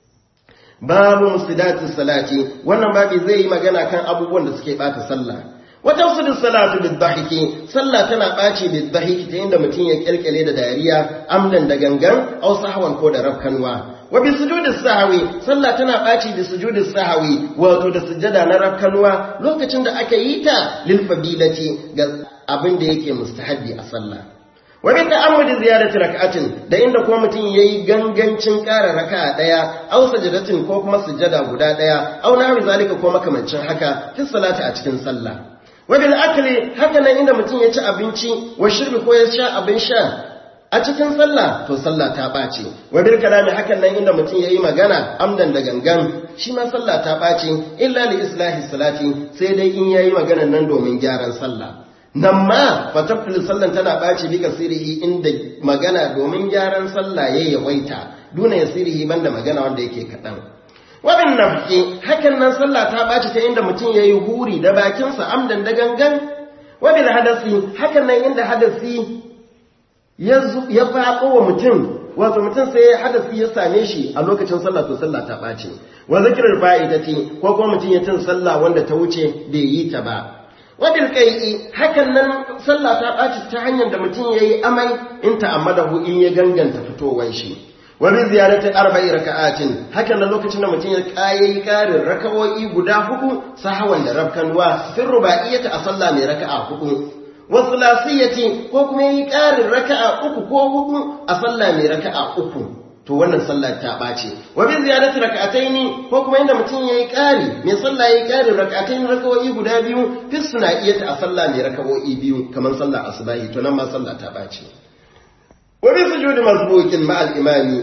babu mustidatis salati wannan babi zai yi magana kan abubuwan da suke bata sallah wata su salatu bidhahiki sallah tana ɓaci bidhahiki ta inda mutum ya kirkire da dariya amdan da gangan aw sahwan ko da rafkanwa wa bi sujudi sahwi sallah tana ɓaci bi sujudi sahwi wato da sujada na rafkanwa lokacin da aka yi ta lil fadilati ga abin da yake mustahabbi a sallah wa bi ta'ammudi ziyarati rak'atin da inda kuma mutum yayi gangancin ƙara raka'a daya aw sajadatin ko kuma sujada guda daya aw nahwi zalika ko makamancin haka fi salati a cikin sallah wabil akli haka nan inda mutum ya ci abinci wa shirbi ko ya sha abin sha a cikin sallah to sallah ta ɓace wabil kalami hakan nan inda mutum ya yi magana amdan da gangan shi ma sallah ta ɓace illa li islahi salati sai dai in yayi maganan nan domin gyaran sallah nan ma fatafil sallan tana ɓaci bi kasirihi inda magana domin gyaran sallah ya yawaita duna ya sirihi banda magana wanda yake kaɗan wabin nafki hakan nan sallah ta ɓaci ta inda mutum ya yi huri da bakinsa amdan da gangan wabin hadasi hakan nan inda hadasi ya faɗo wa mutum wato mutum sai hadasi ya same shi a lokacin sallah to sallah ta ɓaci wa zikirar fa'idati ko kuma mutum ya tun sallah wanda ta wuce bai yi ta ba wabil kai'i hakan nan sallah ta ɓaci ta hanyar da mutum ya yi amai in ta'ammadahu in ya ganganta fitowar shi wa bi ziyarati arba'i raka'atin hakan nan lokacin da mutum ya kayayi karin raka'o'i guda hudu sahawan da rabkanwa fil ruba'iyyati a sallah mai raka'a hudu wa thulathiyati ko kuma yi karin raka'a uku ko hudu a sallah mai raka'a uku to wannan sallah ta ɓace wa bi ziyarati rak'ataini ko kuma inda mutum yayi ƙari mai sallah yayi ƙari rak'ataini rakawoyi guda biyu fi suna'iyata a sallah mai rakawoyi biyu kamar sallah asubahi to nan ma sallah ta ɓace wa bi sujudi masbuqin ma al imami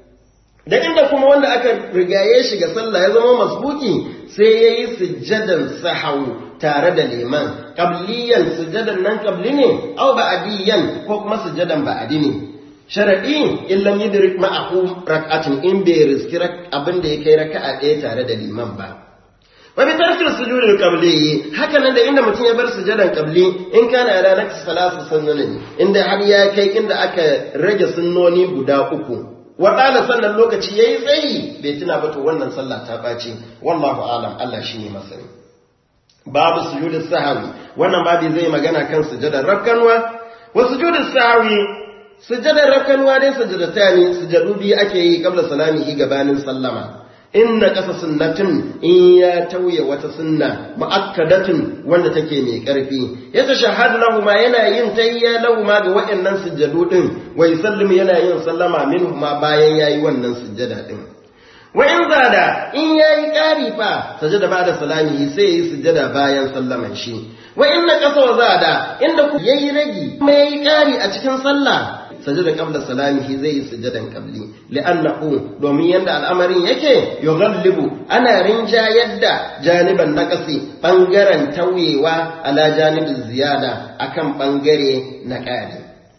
da inda kuma wanda aka rigaye shi ga sallah ya zama masbuki sai yayi sujjadan sahawu tare da liman qabliyan sujjadan nan qabli ne aw ba'diyan ko kuma sujjadan ba'di ne sharaɗi in lam yudrik ma'ahu rak'atin in bai riski abin da ya kai raka'a ɗaya tare da liman ba wa bi tarkil sujudil qabli haka nan da inda mutum ya bar sujudan qabli in kana ya ranar salatu sunnanin inda har ya kai inda aka rage sunnoni guda uku wa qala sannan lokaci yayi tsayi bai tuna ba to wannan sallah ta baci wallahu alam Allah shine masani babu sujudis sahwi wannan babu zai magana kan sujudar rakkanwa wa sujudis sahwi sujadar rakanuwa dai sujadata ne sujadu biyu ake yi kabla salamihi gabanin sallama inna kasa sunnatin in ya tauye wata sunna mu'akkadatun wanda take mai karfi ya tashahhadu lahu ma yana yin tayya lahu ma ga waɗannan sujadu din wa yusallim yana yin sallama minhu ma bayan yayi wannan sujada din wa in zada in yayi ƙari fa sajada ba da salamihi sai yayi sujada bayan sallaman shi wa inna kasa wa zada inda ku yayi ragi kuma yayi ƙari a cikin sallah sajada qabla salamihi zai yi sujadan qabli li'annahu domin yanda al'amarin yake yughallibu ana rinjayar da janiban naqasi bangaren tauyewa ala janibin ziyada akan bangare na ƙari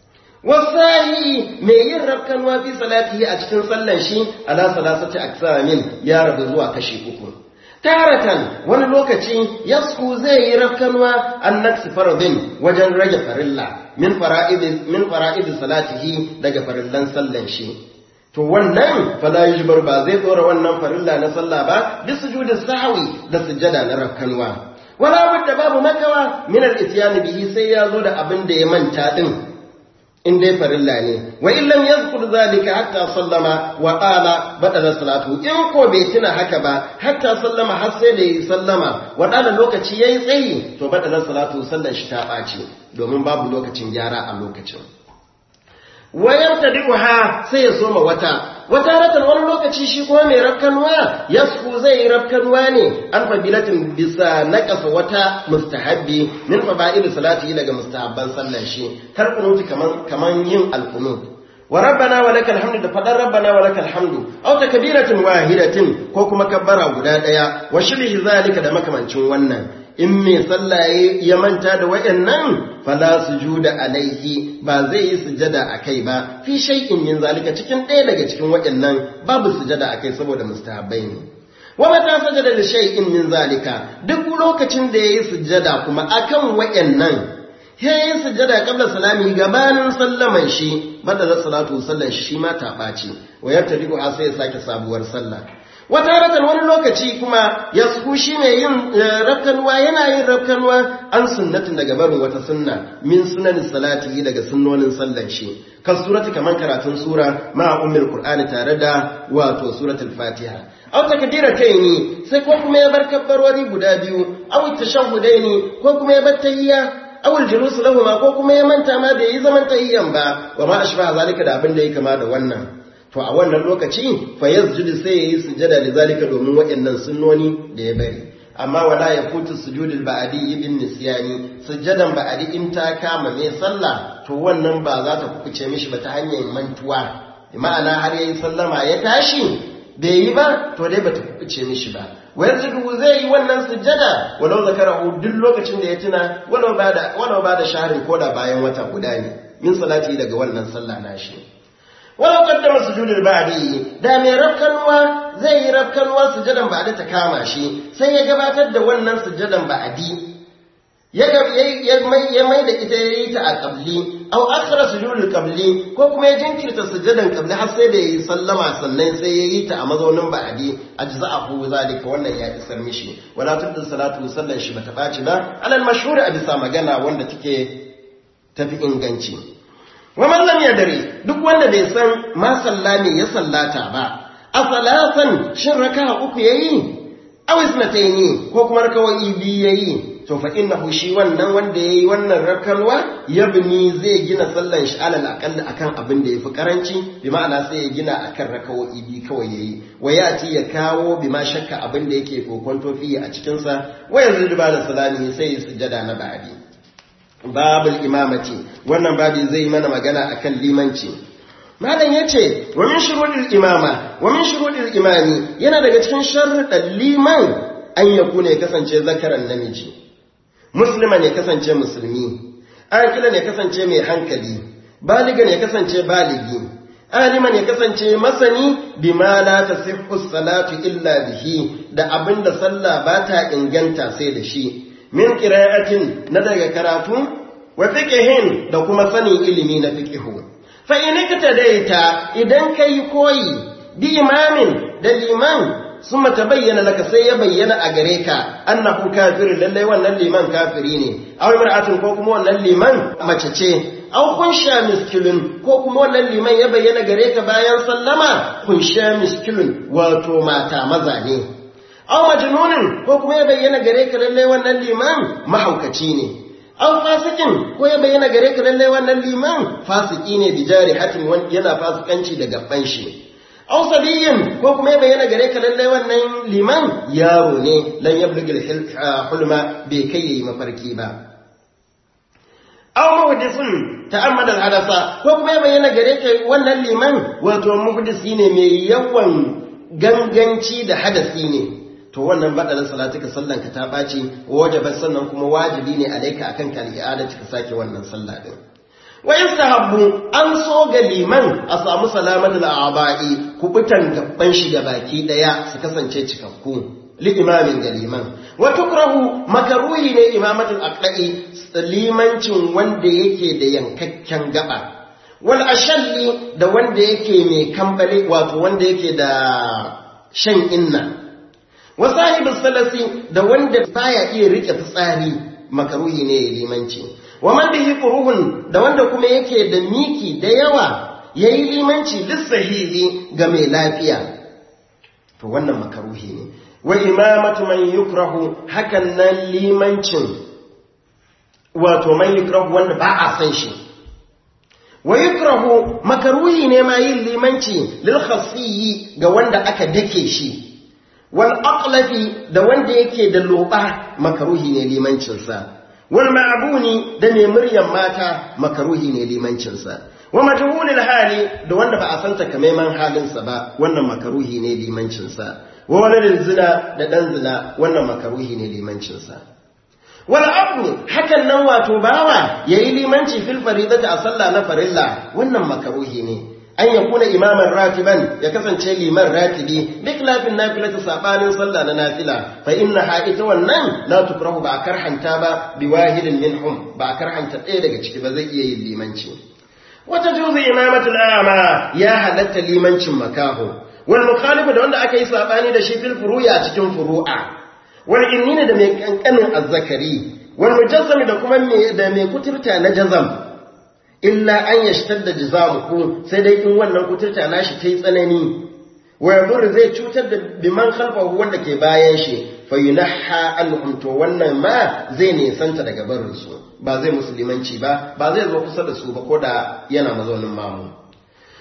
wasahi mai yin rafkanwa fi salatihi a cikin sallan shi ala salasati aksamin ya rabu zuwa kashi uku taratan wani lokaci yasku zai yi rafkanwa an naksi faradin wajen rage farilla min fara'idi min fara'idi salatihi daga farillan sallan shi to wannan fala yujbar ba zai tsora wannan farilla na sallah ba bi sujudi sahwi da sujada na rafkanwa wala budda babu makawa min al-ityan bihi sai ya zo da abin da ya manta din in dai farilla ne wa illam yazkur zalika hatta sallama wa qala badala salatu in ko bai tuna haka ba hatta sallama har sai da yi sallama wa dana lokaci yayi tsayi to badala salatu sallar shi ta bace domin babu lokacin gyara a lokacin wa yamtadiha sai ya soma wata wata ratan wani lokaci shi kuma mai rafkanwa yasku zai yi rafkanwa ne an fabilatin bisa naƙasa wata mustahabbi min faba'il salati daga mustahabban sallan shi kar kunuti kaman kaman yin alqunut wa rabbana wa lakal hamdu da fadar rabbana wa lakal hamdu aw takbiratin wahidatin ko kuma kabbara guda daya wa shibhi zalika da makamancin wannan in mai sallah ya manta da waɗannan fala sujuda alaihi ba zai yi sujada akai ba fi shay'in min zalika cikin ɗaya daga cikin waɗannan babu sujada akai saboda mustahabbai ne wa mata sajada li shay'in min zalika duk lokacin da yayi sujada kuma akan waɗannan yayi sujada qabla salami gabanin sallaman shi badala salatu sallan shi ma ta ɓaci wa yartadiku sai ya sake sabuwar sallah wata ratan wani lokaci kuma ya shi mai yin rafkanuwa yana yin rafkanuwa an sunnatin daga barin wata sunna min sunan salati daga sunnonin sallan shi kan surati kaman karatun sura ma ummul qur'ani tare da wato suratul fatiha aw takbirataini sai ko kuma ya bar kabbarori guda biyu aw tashahhudaini ko kuma ya bar tahiyya awul julus lahuma ko kuma ya manta ma bai yi zaman tahiyyan ba wa ma ashba zalika da abin da ya kama da wannan to a wannan lokaci fa yasjudu sai yayi sujada da zalika domin waɗannan sunnoni da ya bari amma wala ya futu sujudul ba'di ibn nisyani sujadan ba'di in ta kama mai sallah to wannan ba za ta kuce mishi ba ta hanyar mantuwa ma'ana har yayi sallama ya tashi bai yi ba to dai bata kubuce mishi ba wayar zudu zai yi wannan sujjada walau zakarahu duk lokacin da ya tuna walau ba da walau ba da shaharin koda bayan wata guda ne min salati daga wannan sallah nashi walau qaddama sujudul ba'di da mai rafkanwa zai yi rafkanwa sujjadan ba'da ta kama shi sai ya gabatar da wannan sujjadan ba'di ya mai da ita ya yi ta a ƙabli, au akhara sujudul ƙabli ko kuma ya jinkirta sujadan ƙabli har sai da ya yi sallama sannan sai ya yi ta a mazaunin ba'adi a ji za a hu zalika wannan ya isar mishi wala tudda salatu sallan shi bata ɓaci ba alal mashhur a bisa magana wanda take tafi inganci wa man lam yadri duk wanda bai san ma sallami ya sallata ba a salatan shin raka'a uku yayi aw isnataini ko kuma rakawai biyu yayi to fa innahu shi wannan wanda yayi wannan rakalwa yabni zai gina sallan shi alal aqall akan abin da yafi karanci bi ma'ana sai ya gina akan rakawoyi bi kawai yayi wayati ya kawo bi ma shakka abin da yake kokonto fi a cikin sa wayar zuba da salami sai ya sujada na ba'di babul imamati wannan babi zai mana magana akan limanci malam yace wa min shuruɗil imama wa min shuruɗil imami yana daga cikin sharuɗan liman an yakuna ya kasance zakaran namiji musulman ya kasance musulmi akilan ya kasance mai hankali baligan ya kasance baligi aliman ya kasance masani bima la tasihhu salatu illa bihi da abinda sallah ba ta inganta sai da shi min qira'atin na daga karatu wa fiqhin da kuma sanin ilimi na fiqhu fa in daita idan kai koyi bi imamin da liman summa tabayyana laka sai ya bayyana a gare ka annahu kafir lalle wannan liman kafiri ne aw imra'atun ko kuma wannan liman mace ce aw kunsha miskilun ko kuma wannan liman ya bayyana gare ka bayan sallama kunsha miskilun wato mata maza ne aw majnunun ko kuma ya bayyana gare ka lalle wannan liman mahaukaci ne aw fasikin ko ya bayyana gare ka lalle wannan liman fasiki ne bijari hatin yana fasikanci da gaban shi aw sabiyin ko kuma ya bayyana gare ka lallai wannan liman yaro ne lan yablugil hulma bai kai yayi mafarki ba aw muhdisun ta'ammada hadasa ko kuma ya bayyana gare ka wannan liman wato muhdisi ne mai yawan ganganci da hadasi ne to wannan badalin salatika sallan ka ta baci wajaba sannan kuma wajibi ne alaika akan ka al'ada ka sake wannan sallah din wa yastahabbu an so ga liman a samu salamatul a'ba'i kubutan gaban shi ga baki daya su kasance cikakku li imamin ga liman wa tukrahu makaruhi ne imamatul aqda'i limancin wanda yake da yankakken gaba wal ashalli da wanda yake mai kambale wato wanda yake da shan inna wa sahibus salasi da wanda baya iya rike fitsari makaruhi ne limanci wa man bihi quruhun da wanda kuma yake da miki da yawa yayi limanci lissahihi ga mai lafiya to wannan makaruhi ne wa imamatu man yukrahu hakan nan limancin wato man yukrahu wanda ba a san shi wa yukrahu makaruhi ne ma yin limanci lil khasiyyi ga wanda aka dake shi wal aqlafi da wanda yake da loba makaruhi ne limancinsa wal ma'buni da mai muryan mata makaruhi ne limancinsa wa majhulul hali da wanda ba a san takamaiman halinsa ba wannan makaruhi ne limancinsa wa waladin zina da dan zina wannan makaruhi ne limancinsa wal abdu hakan nan wato bawa yayi limanci fil faridati a sallah na farilla wannan makaruhi ne an ya kuna imaman ratiban ya kasance liman ratibi duk lafin nafila ta sabanin sallah na nafila fa inna ha ita wannan la tukrahu ba karhanta ba bi wahidin minhum ba karhanta ɗaya daga ciki ba zai iya yin limanci wata juzu imamatul a'ma ya halatta limancin makaho wal mukhalifu da wanda aka yi sabani da shi fil furu'a cikin furu'a wal innina da mai kankanin azzakari wal mujazzami da kuma da mai kuturta na jazam illa an yashtar da jizamuku sai dai in wannan kuturta nashi ta yi tsanani wa yadur zai cutar da biman khalfahu wanda ke bayan shi fa yunaha anhum to wannan ma zai nisanta daga barin su ba zai musulmanci ba ba zai zo kusa da su ba koda yana mazaunin mamu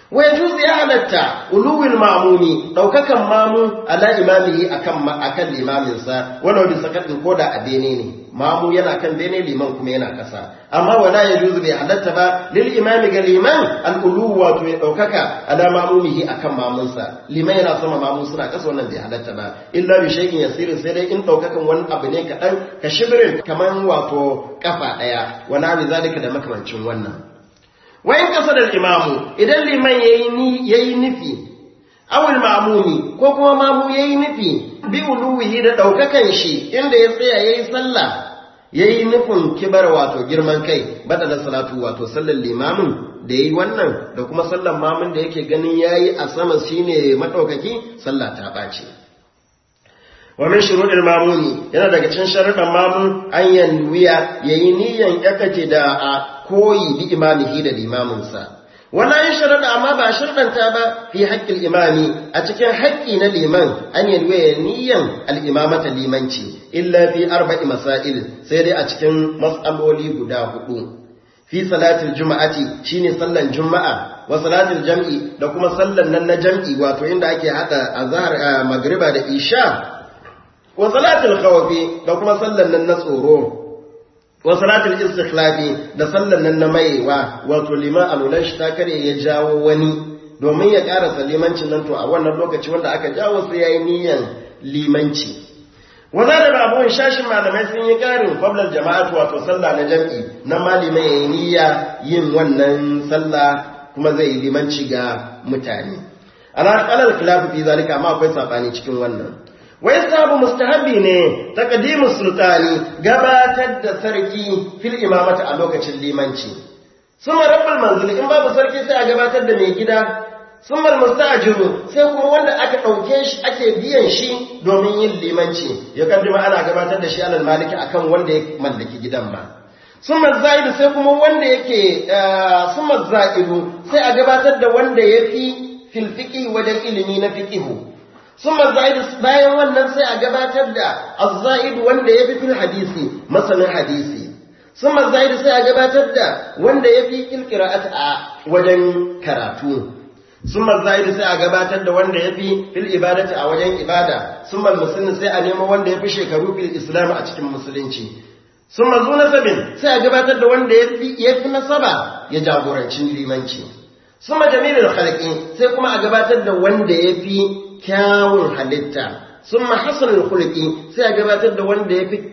wa yajuzu ya halatta uluwil ma'mumi daukakan mamu ala imamihi akan akan limamin sa wala bi sakatin koda a bene ne mamu yana kan bene liman kuma yana kasa amma wala yajuzu bai halatta ba lil imami ga liman al ulu wato ya daukaka ala mamumihi akan mamun sa liman yana sama mamu suna kasa wannan bai halatta ba illa bi shay'in yasirin sai dai in daukakan wani abu ne kadan ka shibrin kaman wato kafa daya wani abu zalika da makamancin wannan wayan kasa da imamu idan liman ya yi nufi awul mamuni ko kuma mamu ya yi nufi bi uluwihi da ɗaukakan shi inda ya tsaya ya yi sallah ya yi nufin kibar wato girman kai bada da salatu wato sallar limamin da ya yi wannan da kuma sallar mamun da yake ganin ya yi a sama shi ne maɗaukaki sallah ta ɓace wa min shuruɗin mamuni yana daga cikin sharuɗan mamun an yanwiya ya yi niyan yakace da a koyi bi imamihi da limaminsa wala yin sharaɗa amma ba sharɗanta ba fi haƙƙin imami a cikin haƙƙi na liman an yi ya niyan al'imamata limanci illa fi arba'i masail sai dai a cikin matsaloli guda hudu fi salatul juma'ati shine sallan juma'a wa salatul jam'i da kuma sallan nan na jam'i wato inda ake hada azhar magriba da isha wa salatul khawfi da kuma sallan nan na tsoro wa salatul istikhlafi da sallan nan na maiwa wato liman alulan shi ta kare ya jawo wani domin ya ƙara limancin nan to a wannan lokaci wanda aka jawo sai yayi niyyar limanci wanda da abubuwan shashin malamai sun yi ƙarin qablar jama'atu wato sallah na jam'i na malimai yayi niyya yin wannan sallah kuma zai yi limanci ga mutane ala qalal khilaf fi zalika amma akwai sabani cikin wannan wai sabu mustahabi ne taqdimus sultani gabatar da sarki fil imamata a lokacin limanci suma rabbul manzil in babu sarki sai a gabatar da mai gida suma mustajiru sai kuma wanda aka dauke shi ake biyan shi domin yin limanci ya kaddima ana gabatar da shi alal maliki akan wanda ya mallaki gidan ba summa zaidu sai kuma wanda yake summa zaidu sai a gabatar da wanda yafi fil fiqi wajen ilimi na fiqihu ثم الزائد bayan wannan sai a gabatar da az-zaid wanda yafi fil hadisi masanin hadisi ثم الزائد sai a gabatar da wanda yafi fil qira'ati a wajen karatu ثم الزائد sai a gabatar da wanda yafi fil ibadati a wajen ibada ثم المسلم sai a nemo wanda yafi shekaru fil islam a cikin musulunci ثم zu nasabin sai a gabatar da wanda yafi yafi nasaba ya jagoranci limanci ثم جميل khalqi sai kuma a gabatar da wanda yafi kyawun halitta sun mahasanin kulki sai a gabatar da wanda ya fi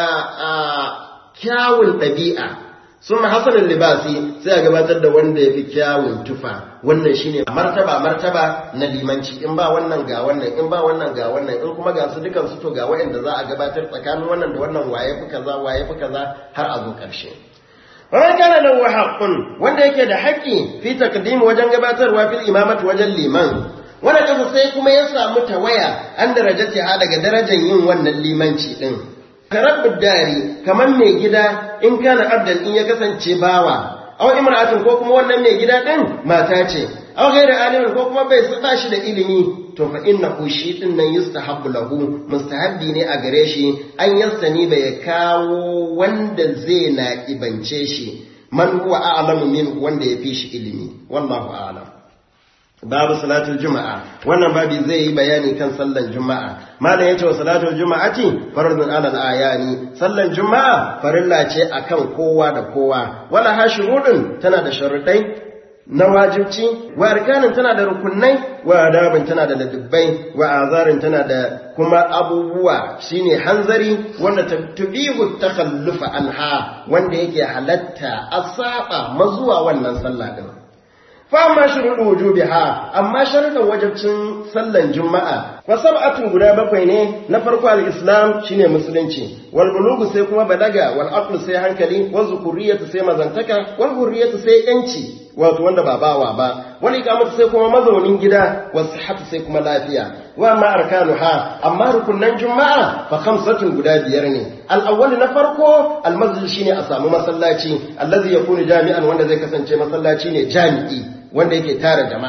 kyawun ɗabi'a sun mahasanin libasi sai a gabatar da wanda ya fi kyawun tufa wannan shine martaba martaba na limanci in ba wannan ga wannan in ba wannan ga wannan in kuma ga su dukan su to ga wayanda za a gabatar tsakanin wannan da wannan waye fi kaza waye fi kaza har a zo ƙarshe Wani kana da haƙƙun wanda yake da haƙƙi fi takdimi wajen gabatarwa fil imamati wajen liman wanda kasa sai kuma ya samu tawaya an darajati ha daga darajar yin wannan limanci din karabbud dari kaman mai gida in kana abdan in ya kasance bawa aw imra'atin ko kuma wannan mai gida din mata ce aw ghairu alimin ko kuma bai sa shi da ilimi to fa innahu shi din nan yustahabbu lahu mustahabbi ne a gare shi an yassani bai kawo wanda zai na ibance shi man huwa a'lamu min wanda ya fi shi ilimi wallahu a'lam babu salatul juma'a wannan babi zai yi bayani kan sallan juma'a malam yace wa salatul juma'ati fardun alal ayani sallan juma'a farilla ce akan kowa da kowa wala hashurudun tana da sharuɗai na wajibci wa arkanin tana da rukunai wa adabin tana da ladubbai wa azarin tana da kuma abubuwa shine hanzari wanda tubihu takhallufa anha wanda yake halatta a saba mazuwa wannan sallah din fama shuruɗu wujubiha amma sharuɗan wajibcin sallan juma'a fa sab'atu guda bakwai ne na farko al-islam shine musulunci wal bulugu sai kuma balaga wal aqlu sai hankali wal zukuriyatu sai mazantaka wal hurriyatu sai yanci wato wanda ba bawa ba wal iqamatu sai kuma mazaunin gida was sihhatu sai kuma lafiya wa ma arkanuha amma rukunnan juma'a fa khamsatun guda biyar ne al-awwal na farko al-masjid shine a samu masallaci allazi yakunu jami'an wanda zai kasance masallaci ne jami'i wanda yake tara jama'a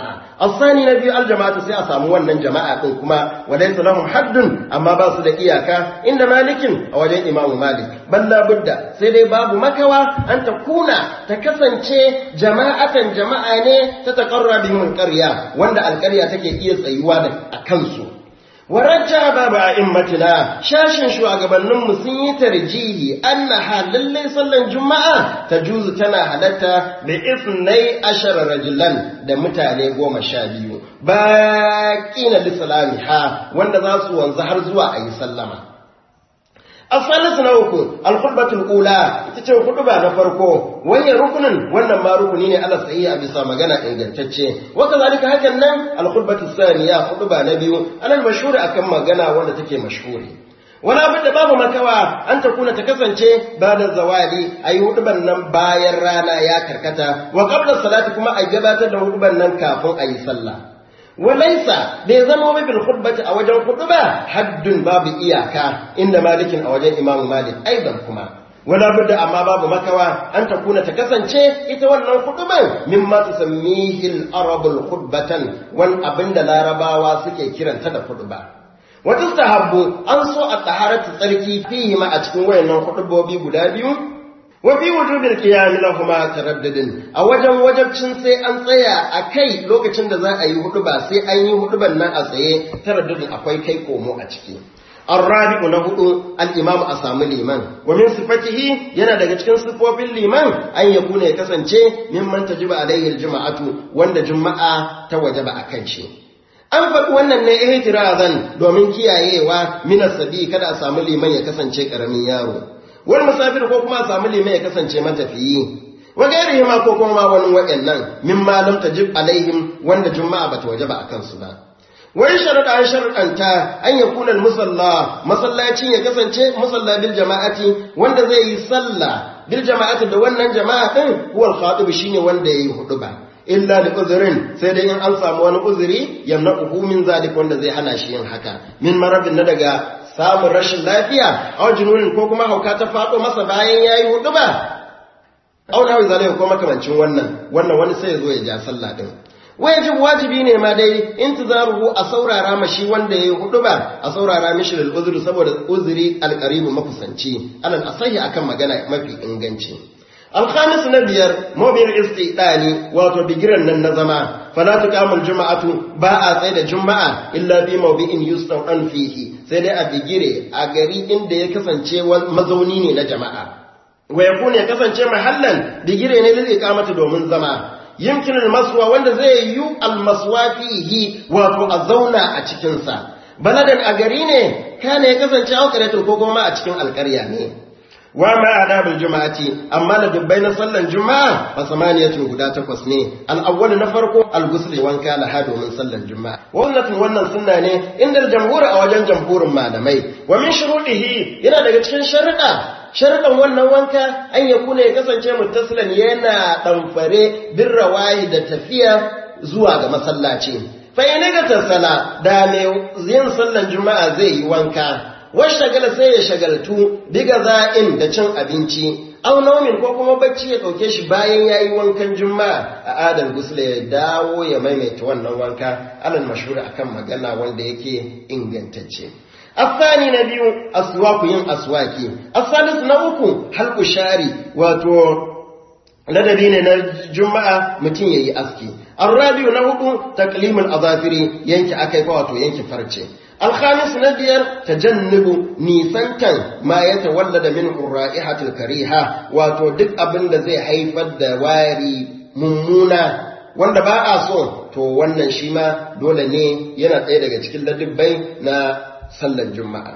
asani na biyu aljama'atu sai a samu wannan jama'a din kuma walaysa lahum haddun amma ba su da iyaka inda malikin a wajen imamu malik balla budda sai dai babu makawa an ta kuna ta kasance jama'atan jama'a ne ta taqarra bihim alqarya wanda alqarya take iya tsayuwa da kansu warajja babu a'immatina shashin shugabanninmu sun yi tarjihi annaha lallai sallan juma'a ta juzu tana halatta bi isnai ashara rajulan da mutane goma sha biyu baqina lisalamiha wanda za su wanzu har zuwa ayi sallama الثالث نوكو الخطبة الأولى تتشو خطبة نفرقو وهي ركن وانا ما ركنين على صحيح بسا مغانا إنجلتشي وكذلك هكذا الخطبة الثانية خطبة نبي على المشهور أكم مغانا وانا تكي مشهوري wala abin da babu makawa an ta kuna ta kasance ba da zawali a yi huduban nan bayan rana ya karkata wa qabla salati kuma a gabatar da huduban nan kafin a yi sallah walaisa bai zama wai bil khutbati a wajen khutba haddun babu iyaka inda malikin a wajen imam malik aidan kuma wala budda amma babu makawa an ta kuna ta kasance ita wannan khutban mimma tusammihi al arab al khutbatan wan abinda larabawa suke kiranta da khutba wata sahabbu an so a taharatu tsarki fihi ma a cikin wayannan khutbobi guda biyu wa fi wujubil qiyam lahuma taraddudin a wajen wajabcin sai an tsaya a kai lokacin da za a yi hudu ba sai an yi huduban nan a tsaye taraddudin akwai kai komo a ciki الرابع نهدو الإمام أسام الإيمان ومن صفته ينا daga cikin sifofin liman an yakuna ya kasance mimman tajiba alaihi aljuma'atu wanda juma'a ta wajaba akan shi an faɗi wannan ne ihtirazan domin kiyayewa min sabi kada a samu liman ya kasance karamin yaro wani musafir ko kuma a samu liman ya kasance matafiyi wa gairihi ma ko kuma ma wani waɗannan min ma lam tajib alaihim wanda juma'a bata wajaba akan su ba wai sharuɗa an sharuɗanta an ya kunan musalla masallacin ya kasance musalla bil jama'ati wanda zai yi sallah bil jama'ati da wannan jama'a din huwal khatib shine wanda yayi huduba illa da uzurin sai dai in an samu wani uzuri yamna'uhu min zalik wanda zai hana shi yin haka min maradin na daga samun rashin lafiya aw jununin ko kuma hauka ta faɗo masa bayan yayi huduba aw nawi zalika ko makamancin wannan wannan wani sai ya zo ya ja sallah din wajib wajibi ne ma dai intizaruhu a saurara mashi wanda yayi hudu ba a saurara mishi lil uzri saboda uzuri alqaribu makusanci alal asahi akan magana mafi inganci alkhamis na biyar mawbil istidani wato bigiran nan na zama fala tuqamul juma'atu ba a tsaye da juma'a illa bi mawdi'in yusta'an fihi sai dai a bigire a gari inda ya kasance mazauni ne na jama'a wa yakuna ya kasance mahallan bigire ne lil iqamati domin zama yimkin almaswa wanda zai yi almaswa fihi wato a zauna a cikinsa baladan a gari ne kana ya kasance auqaratul ko kuma a cikin alƙarya ne wa ma adabul juma'ati amma da dubbai na sallan juma'a fa samaniyatu guda takwas ne al-awwal na farko al-ghusl wanka la hado min sallan juma'a wannan wannan sunna ne inda jamhur a wajen jamhurin malamai wa min shuruɗihi yana daga cikin sharuɗa sharuɗan wannan wanka an ya kuna ya kasance muttasilan yana ɗamfare bin rawayi da tafiya zuwa ga masallaci fa ina ga tasala da mai yin sallan juma'a zai yi wanka shagala sai ya shagaltu biga za'in da cin abinci au naumin ko kuma bacci ya ɗauke shi bayan ya yi wankan juma'a a adal gusla ya dawo ya maimaita wannan wanka alal mashhur akan magana wanda yake ingantacce الثاني نبي أسواك ين أسواكي الثالث نوكو حلق شاري واتو ladabi ne na juma'a mutum ya yi aski arrabiu na hudu taklimul azafiri yanki akai fa wato yanki farce alkhamis na biyar tajannubu nisantan ma ya tawallada min ra'ihatul kariha wato duk abin da zai haifar da wari mummuna wanda ba a so to wannan shi ma dole ne yana ɗaya daga cikin ladabbai na sallan juma'a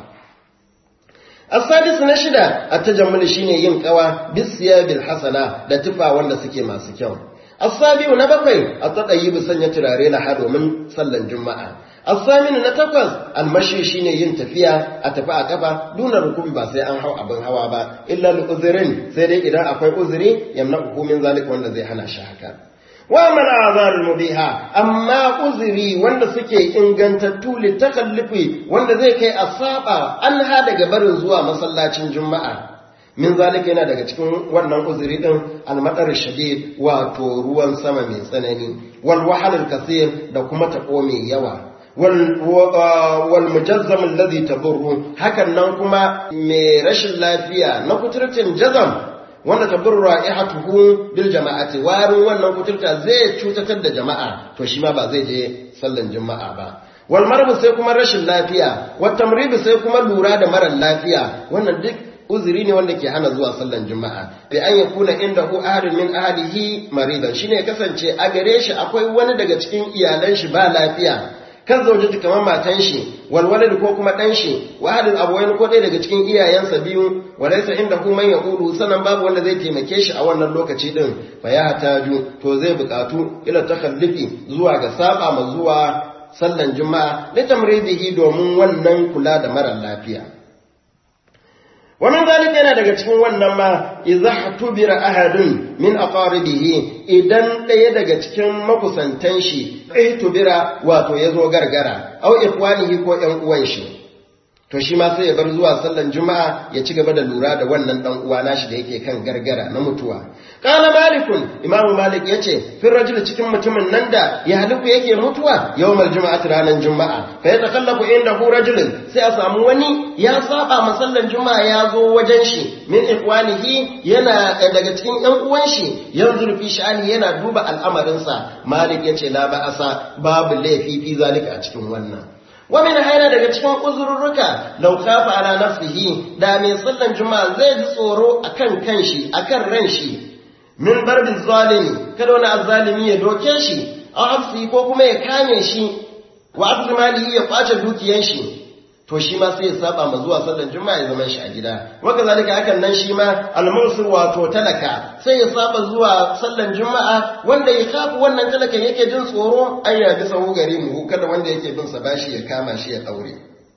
asadis na shida a tajammul shine yin kawa bisiyabil hasana da tufa wanda suke masu kyau asabiu na bakwai a tadayi sanya turare na domin sallan juma'a asaminu na takwas almashi shine yin tafiya a tafi a kafa duna rukubi ba sai an hau abin hawa ba illa uzurin sai dai idan akwai uzuri yamna hukumin zalika wanda zai hana shi haka wa man azarul mubiha amma uzuri wanda suke ingantattu litakallufi wanda zai kai a saba an ha daga barin zuwa masallacin juma'a min zalika yana daga cikin wannan uzuri din almadar shadid wato ruwan sama mai tsanani wal wahalul kasir da kuma tako mai yawa wal mujazzam alladhi taburru hakan nan kuma mai rashin lafiya na kuturtin jazam wanda taburru ra'ihatuhu bil jama'ati warin wannan kuturta zai cutatar da jama'a to shi ma ba zai je sallan juma'a ba wal marbu sai kuma rashin lafiya wat tamridu sai kuma lura da marar lafiya wannan duk uzuri ne wanda ke hana zuwa sallan juma'a bi an yakuna inda hu ahadun min ahlihi maridan shine kasance a gare shi akwai wani daga cikin iyalan shi ba lafiya kan zaujiji kamar matan shi walwalad ko kuma dan shi wa ahadul abawain ko ɗaya daga cikin iyayensa biyu walaysa inda hu man yaqulu sanan babu wanda zai taimake shi a wannan lokaci din fa ya hataju to zai buƙatu ila takhallufi zuwa ga saba ma zuwa sallan juma'a litamridihi domin wannan kula da mara lafiya ومن ذلك yana daga cikin wannan ma idza hatubira ahadun min aqaribihi idan ɗaya daga cikin makusantan shi ai tubira wato yazo gargara aw ikhwanihi ko ƴan uwan shi to shi ma sai ya bar zuwa sallan juma'a ya ci gaba da lura da wannan dan uwa nashi da yake kan gargara na mutuwa qala malikun imamu malik yace fi rajul cikin mutumin nan da ya haliku yake mutuwa yawmal juma'ati ranar juma'a fa ya takallafu inda hu rajulin sai a samu wani ya saba masallan juma'a ya zo wajen shi min ikwanihi yana daga cikin yan uwan shi yanzu fi sha'ani yana duba al'amarinsa malik yace la ba'asa babu laifi fi zalika a cikin wannan ومن هنا daga cikin uzurruka law khafa ala nafsihi da mai sallan juma'a zai ji tsoro akan kanshi akan ran shi min barbi zalimi kada wani azzalimi ya doke shi aw afsi ko kuma ya kame shi wa abdul mali ya kwace dukiyan shi to shi ma sai ya saba ma zuwa sallan juma'a ya zama shi a gida waka zalika hakan nan shi ma al-mursir wato talaka sai ya saba zuwa sallan juma'a wanda ya kafu wannan talakan yake jin tsoro ai ya bisa gari mu kada wanda yake bin sa bashi ya kama shi ya daure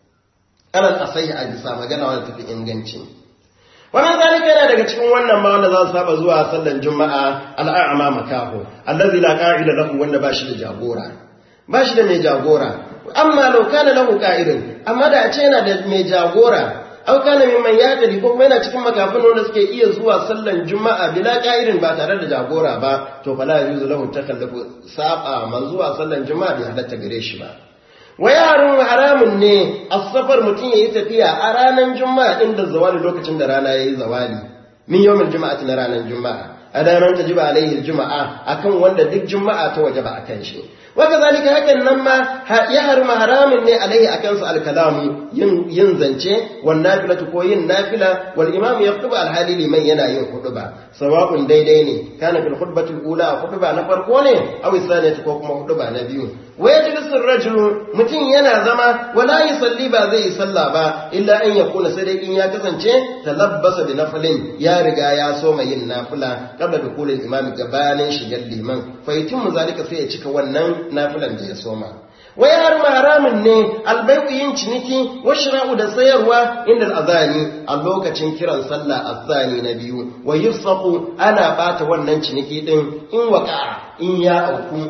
alal asai a bisa magana wanda tafi inganci wannan zalika yana daga cikin wannan ma wanda za su saba zuwa sallan juma'a al'a'ama makaho allazi la qa'ida lahu wanda bashi da jagora bashi da mai jagora amma lau kana lahu qa'idun amma da a ce yana da mai jagora aw kana mimman yadri ko kuma yana cikin makafin wanda suke iya zuwa sallan juma'a bila qa'idin ba tare da jagora ba to fala yuzu lahu takallafu saba man zuwa sallan juma'a bai halatta gare shi ba wa yarun haramun ne as-safar mutun yayi tafiya a ranar juma'a inda zawali lokacin da rana yayi zawali min yawmil juma'ati na ranar juma'a a ranar tajiba alaihi juma'a akan wanda duk juma'a ta wajaba akan shi وكذلك hakan nan ma ya harma haramin ne alaihi akan su alkalamu yin yin zance wan nafilatu ko yin nafila wal imam yaktubu alhali liman yana yin khutba sawa'un daidai ne kana fil khutbati ula khutba na farko ne aw saniyatu ko kuma khutba na biyu wa yajlisu ar-rajulu mutum yana zama wala yusalli ba zai yi sallah ba illa an yakuna sai dai in ya kasance talabbasa bi nafilin ya riga ya soma yin nafila qabla dukulil imam gabanin shigar liman fa yatimmu zalika sai ya cika wannan nafilan da ya soma wai har haramun ne albai'u yin ciniki wa shira'u da sayarwa inda al'azani a lokacin kiran sallah azani na biyu wa yusaqu ana bata wannan ciniki din in waka in ya auku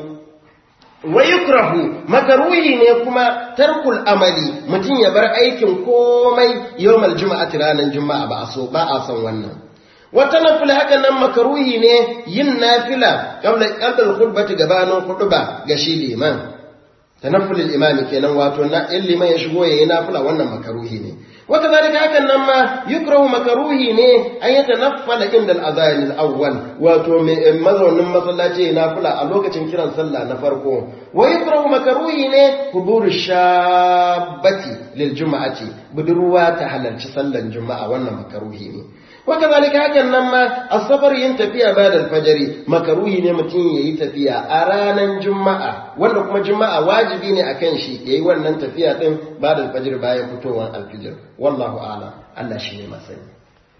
wa yukrahu makaruhi ne kuma tarkul amali mutum ya bar aikin komai yawmal juma'ati ranar juma'a ba a so ba a son wannan wata nafila haka nan makaruhi ne yin nafila qabla qabla al-khutbati gabanin khutba ga shi liman tanafful al-imam kenan wato na in liman ya shigo yayin nafila wannan makaruhi ne wata zalika hakan nan ma yukrahu makaruhi ne an yi tanaffala inda al-adhan al-awwal wato mazaunin masallaci yayin nafila a lokacin kiran sallah na farko wa yukrahu makaruhi ne huduru shabbati lil juma'ati budurwa ta halarci sallan juma'a wannan makaruhi ne وكذلك hakan nan ma asabar yin tafiya ba da alfajari makaruhi ne mutum yayi tafiya a ranar juma'a wanda kuma juma'a wajibi ne akan shi yayi wannan tafiya din ba da alfajir bayan fitowar alfijir wallahu a'lam Allah shi ne masani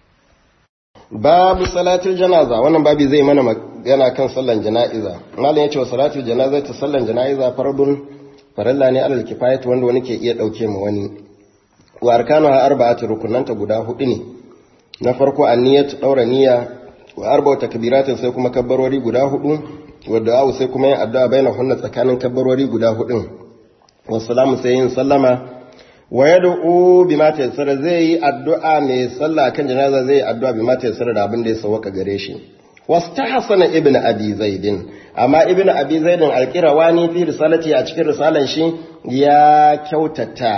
babu salatul janaza wannan babi zai mana magana kan sallan jana'iza malam yace wa salatul janaza ta sallan jana'iza fardun faralla ne alal kifayat wanda wani ke iya dauke mu wani wa arkanuha arba'atu rukunanta guda hudu ne na farko anniyatu daura niyya wa arba'u takbiratin sai kuma kabbarori guda hudu wa du'a sai kuma yin addu'a baina hunna tsakanin kabbarori guda hudun wa salamu sai yin sallama wa yad'u bima tayassara zai yi addu'a mai sallah kan janaza zai yi addu'a bima tayassara da abin da ya sawaka gare shi wastahsana ibn abi zaidin amma ibn abi zaidin alqirawani fi risalati a cikin risalan shi ya kyautata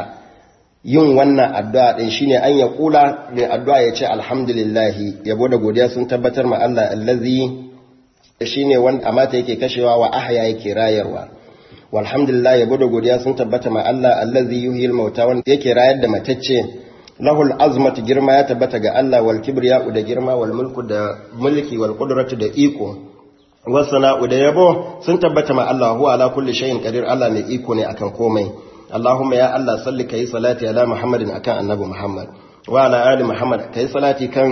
yin wannan addu'a din shine an ya kula mai addu'a ya ce alhamdulillah yabo da godiya sun tabbatar ma Allah allazi shine wanda amata yake kashewa wa ahya yake rayarwa walhamdulillah yabo da godiya sun tabbata ma Allah allazi yuhyil mauta wanda yake rayar da matacce lahul azmatu girma ya tabbata ga Allah wal kibriya'u da girma wal mulku da mulki wal qudratu da iko wasana'u da yabo sun tabbata ma Allah huwa ala kulli shay'in qadir Allah mai iko ne akan komai Allahumma ya Allah salli kai salati ala Muhammadin akan annabi Muhammad wa ala ali Muhammad kai salati kan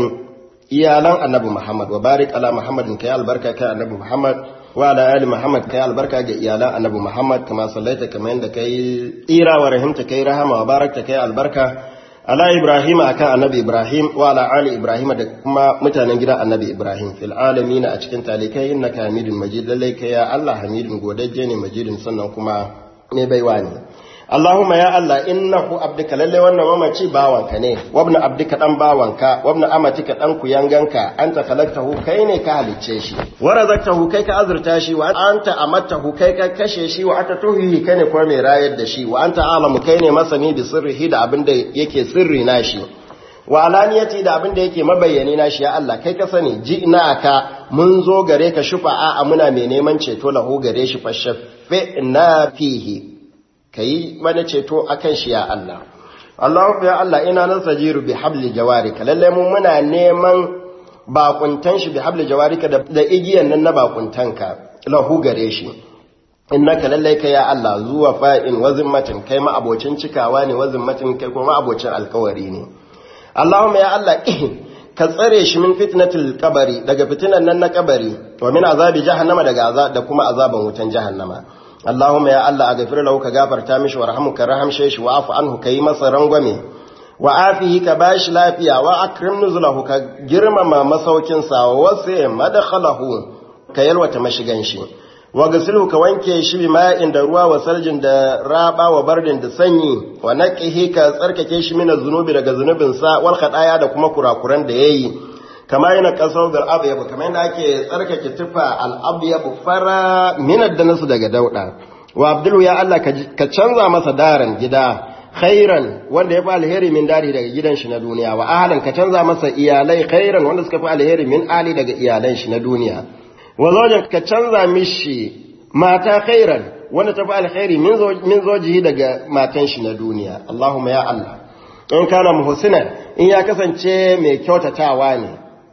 iyalan annabi Muhammad wa barik ala Muhammadin kai albarka kan annabi Muhammad wa ala ali Muhammad kai albarka ga iyalan annabi Muhammad kama sallaita kamar yadda kai tsira wa rahimta kai rahama wa barakta kai albarka ala Ibrahim akan annabi Ibrahim wa ala ali Ibrahim da kuma mutanen gidan annabi Ibrahim fil alamin a cikin talikai innaka hamidun majid lallai kai ya Allah hamidun godajje ne majidin sannan kuma ne baiwa ne Allahumma ya Allah innahu abdika lalle wannan mamaci bawanka ne wabna abdika dan bawanka wabna amatika dan kuyanganka anta khalaqtahu kai ne ka halicce shi wa razaqtahu kai ka azurta shi wa anta amattahu kai ka kashe shi wa anta tuhihi kai ne kuma mai rayar da shi wa anta alamu kai ne masani bi sirrihi da abin da yake sirri na shi wa alaniyati da abin da yake mabayyani na shi ya Allah kai ka sani ji ina ka mun zo gare ka shufa'a a muna mai neman ceto lahu gare shi fashaffe na fihi ka yi mana ceto a kan shi ya Allah. Allahu ya Allah ina nan sajiru bi habli jawarika lalle mun muna neman bakuntan shi bi habli jawarika da igiyan nan na bakuntanka lahu gare shi. Innaka lalle ka ya Allah zuwa fa'in wa zimmatin kai ma abocin cikawa ne wa zimmatin kai kuma abocin alkawari ne. Allahumma ya Allah ka tsare shi min fitnatil kabari daga fitinan nan na kabari wa min azabi jahannama daga da kuma azaban wutan jahannama. Allahumma ya Allah a gafir lahu ka gafarta mishi warhamu ka rahamshe shi wa afu anhu kai masa rangwame wa afihi ka bashi lafiya wa akrim nuzulahu ka girmama masaukin sa wa wasi madkhalahu ka yalwata mashigan shi wa gasilhu ka wanke shi bi ma'in da ruwa wa saljin da raba wa bardin da sanyi wa naqihi ka tsarkake shi min zunubi daga zunubin sa wal khadaya da kuma kurakuran da yayi kama yana kasar da abu kama yana ake tsarkake tufa al'abu fara minar da nasu daga dauɗa wa abdullu ya Allah ka canza masa daren gida khairan wanda ya fi alheri min dari daga gidan shi na duniya wa ahalan ka canza masa iyalai khairan wanda suka fi alheri min ali daga iyalan shi na duniya wa zojan ka canza mishi mata khairan wanda ta fi alheri min zojihi daga matan shi na duniya Allahumma ya Allah in kana muhsinan in ya kasance mai kyautatawa ne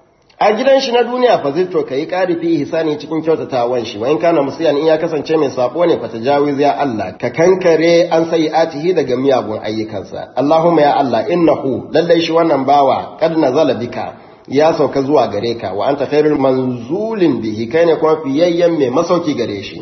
a gidan shi na duniya fa zai to kai ƙari fi ihsani cikin kyautatawan shi wa in kana musiyan in ya kasance mai sabo ne fa tajawiz ya Allah ka kankare an atihi daga miyagun ayyukansa Allahumma ya Allah innahu lallai shi wannan bawa kad nazala bika ya sauka zuwa gare ka wa anta khairul manzulin bihi kai ne kuma fiyayyen mai masauki gare shi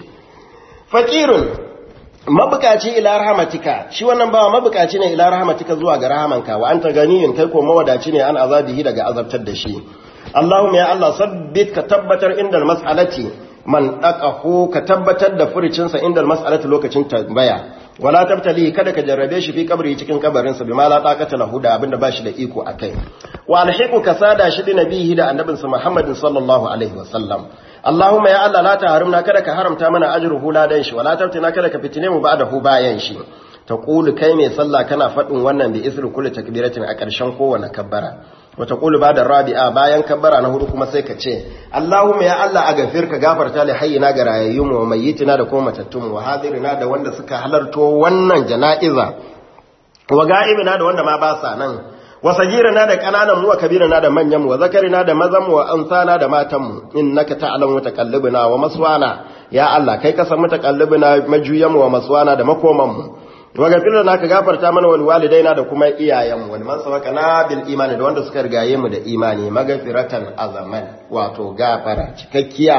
fakirun mabukaci ila rahmatika shi wannan bawa mabukaci ne ila rahmatika zuwa ga rahamanka wa anta ganiyun kai ko mawadaci ne an azabihi daga azabtar da shi Allahumma ya Allah sabbit ka tabbatar inda mas'alati man daqahu ka tabbatar da furicinsa inda mas'alati lokacin tambaya wala tabtali kada ka jarrabe shi fi kabri cikin kabarin sa bima la taqata lahu da abinda bashi da iko akai wa alhiqu ka sada shi bi nabihi da annabinsa Muhammadin sallallahu alaihi wasallam Allahumma ya Allah la harimna kada ka haramta mana ajruhu ladan shi wala tabtina kada ka fitine mu ba'dahu bayan shi taqulu kai mai sallah kana fadin wannan bi isri kulli takbiratin a ƙarshen kowane kabbara wata ƙulu ba da rabi'a bayan kabbara na hudu kuma sai ka ce Allahumma ya Allah a gafir ka gafarta li hayyina ga rayayyun wa mayyitina da kuma matattun wa hadirina da wanda suka halarto wannan jana'iza wa ga'ibina da wanda ma ba sa nan wa sagirina da kananan mu wa kabirina da manyan mu wa zakarina da mazan mu wa ansana da matan mu innaka ta'lamu mutaqallibina wa maswana ya Allah kai ka san mutaqallibina majuyan mu wa maswana da makoman mu wa gafir na ka gafarta mana wal walidaina da kuma iyayenmu wal man sabaqana bil imani da wanda suka rigaye mu da imani magafiratan azaman wato gafara cikakkiya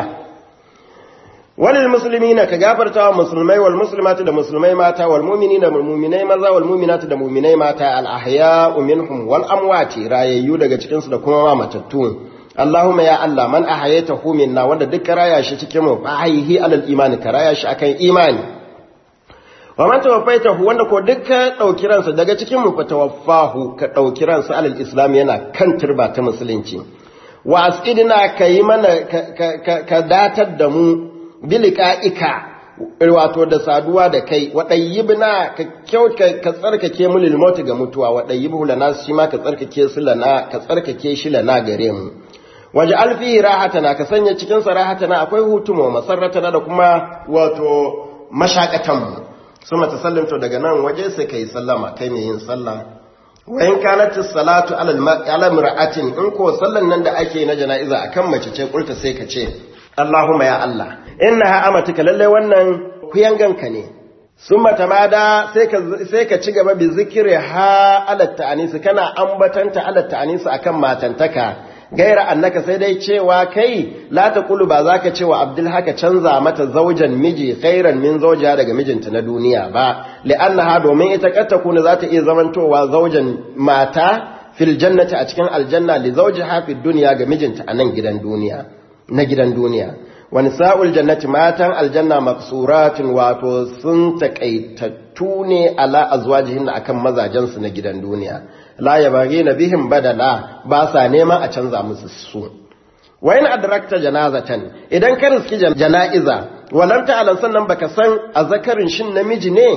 walil muslimina ka gafarta wa musulmai wal muslimati da musulmai mata wal mu'minina da mu'minai maza wal mu'minati da mu'minai mata al ahya'u minhum wal amwati rayayyu daga cikin su da kuma ma matattu Allahumma ya Allah man ahyaytahu minna wanda duk raya shi cikin mu fa hayhi alal imani ka raya shi akan imani wa man tawaffaitahu wanda ko duk ka dauki ransa daga cikin mu fatawaffahu ka dauki ransa alal islam yana kan turba ta musulunci wa asqidna kai mana ka datar da mu bilika'ika wato da saduwa da kai waɗayyibna ka kyauta ka tsarkake mu lil ga mutuwa waɗayyibu lana shi ma ka tsarkake su lana ka tsarkake shi lana gare mu waje alfi rahatana ka sanya cikin sa rahatana akwai hutu mu masarratana da kuma wato mashakatan mu suma ta sallamto daga nan waje sai kai sallama kai mai yin sallah wa in kanat salatu ala mar'atin in ko sallan nan da ake na jana'iza akan mace ce kulta sai ka ce Allahumma ya Allah innaha amatuka lalle wannan kuyanganka ne summa tamada sai ka sai ka ci gaba bi zikri ha ala ta'anis kana ambatanta ala ta'anis akan matantaka gaira annaka sai dai cewa kai la taqulu ba zaka cewa abdul haka canza mata zaujan miji khairan min zauja daga mijinta na duniya ba li'annaha domin ita katta kuna za ta iya zamantowa zaujan mata fil jannati a cikin aljanna li zawjiha fid dunya ga mijinta a nan gidan duniya na gidan duniya wani sa'ul jannati matan aljanna maksuratun wato sun taƙaitattu ne ala azwajihin akan mazajensu na gidan duniya la yabaghi na bihin badala ba sa neman a canza musu su wa in adrakta janazatan idan ka riski jana'iza walam ta'lam sannan baka san azzakarin shin namiji ne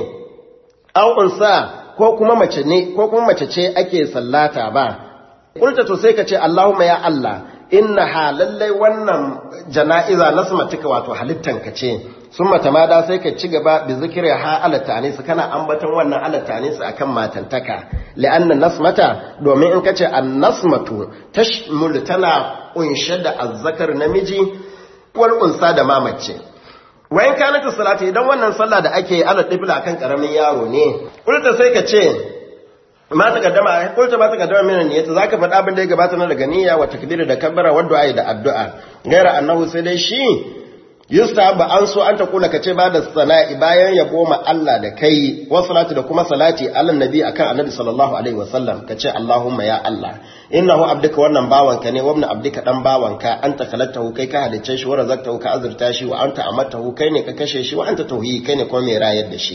aw unsa ko kuma mace ne ko kuma mace ce ake sallata ba kulta to sai ka ce Allahumma ya Allah inna ha lallai wannan jana'iza nasmatuka wato halittanka ce sun matamada sai ka ci gaba bi zikiri ha ala ta'anis kana ambaton wannan ala ta'anis akan matantaka li'anna nasmata domin in kace an-nasmatu tashmul tana kunshe da azzakar namiji wal unsa da mamace wayan kanata salati idan wannan sallah da ake ala dibla akan karamin yaro ne kulta sai ka ce ma ta kaddama kulta ma ta kaddama min niyyata zaka faɗa abin da ya gabata na daga niyya wa takbir da kabbara wa du'a da addu'a gaira annahu sai dai shi yustahab an so an ta kula kace ba da sana'i bayan ya goma Allah da kai wa salatu da kuma salati ala nabi akan annabi sallallahu alaihi wasallam kace Allahumma ya Allah innahu abduka wannan bawanka ne wabna abduka dan bawanka anta khalaqtahu kai ka halicce shi wa razaqtahu ka azurta shi wa anta amatahu kai ne ka kashe shi wa anta tauhidi kai ne kuma mai rayar da shi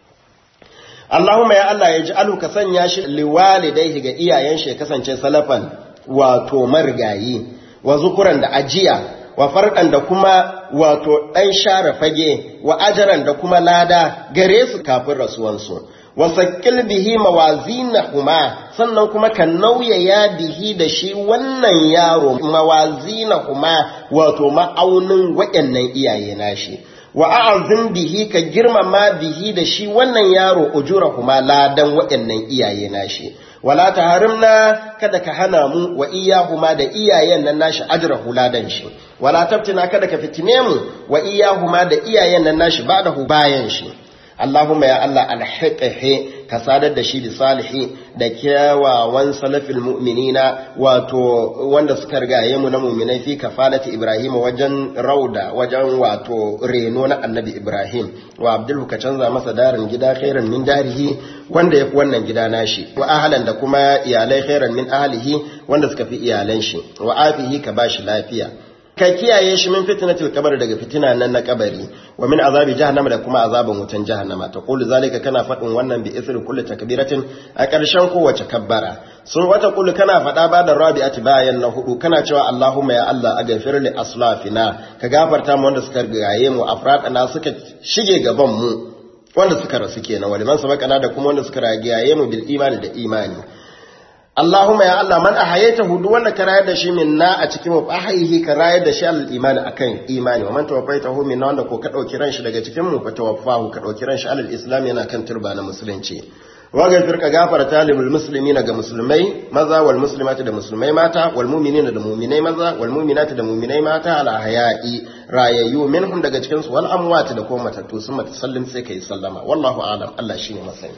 Allahumma ya Allah ya ji alu ka sanya shi liwalidaihi ga iyayen shi ya kasance salafan wato marigayi wa zukuran da ajiya wa farɗan da kuma wato ɗan share fage wa ajaran da kuma lada gare su kafin rasuwansu wa sakil bihi mawazinahuma sannan kuma ka nauyaya bihi da shi wannan yaro mawazinahuma wato ma'aunin waɗannan iyaye nashi wa a'azim bihi ka girmama bihi da shi wannan yaro ujurahuma ladan waɗannan iyaye nashi wala taharimna kada ka hana mu wa iyahuma da iyayen nan nashi ajrahu ladan shi wala tabtina kada ka fitine mu wa iyahuma da iyayen nan nashi ba'dahu bayan shi Allahumma ya Allah alhiqihi ka sadar da shi bi salihi da kyawawan salafil mu'minina wato wanda suka rigaye mu na mu'minai fi kafalati Ibrahim wajen rauda wajen wato reno na Annabi Ibrahim wa Abdul ka canza masa darin gida khairan min darihi wanda yafi wannan gida nashi wa ahlan da kuma iyalai khairan min ahlihi wanda suka fi iyalan shi wa afihi ka bashi lafiya ka kiyaye shi min fitnatil kabari daga fitina nan na kabari wa min azabi jahannama da kuma azabin wutan jahannama ta qulu zalika kana fadin wannan bi isri kulli takbiratin a ƙarshen kowace kabbara sun wata qulu kana fada ba da rabi'ati bayan na hudu kana cewa Allahumma ya Allah aghfir li aslafina ka gafarta mu wanda suka rigaye mu afradana suka shige gaban mu wanda suka rasu kenan wa liman sabaqana da kuma wanda suka rigaye mu bil imani da imani Allahumma ya Allah man ahayaytahu duk wanda ka rayar da shi minna a cikin mu ahayihi ka rayar da shi al imani akan imani wa man tawaffaytahu minna wanda ko ka dauki ran shi daga cikin mu fa tawaffahu ka dauki ran shi al islam yana kan turba na musulunci wa gafir ka gafarta lil muslimina ga musulmai maza wal muslimati da musulmai mata wal mu'minina da mu'minai maza wal mu'minati da mu'minai mata al ahya'i rayayyu minhum daga cikin su wal amwati da kuma matattu sun mata sallim sai kai sallama wallahu a'lam Allah shine masani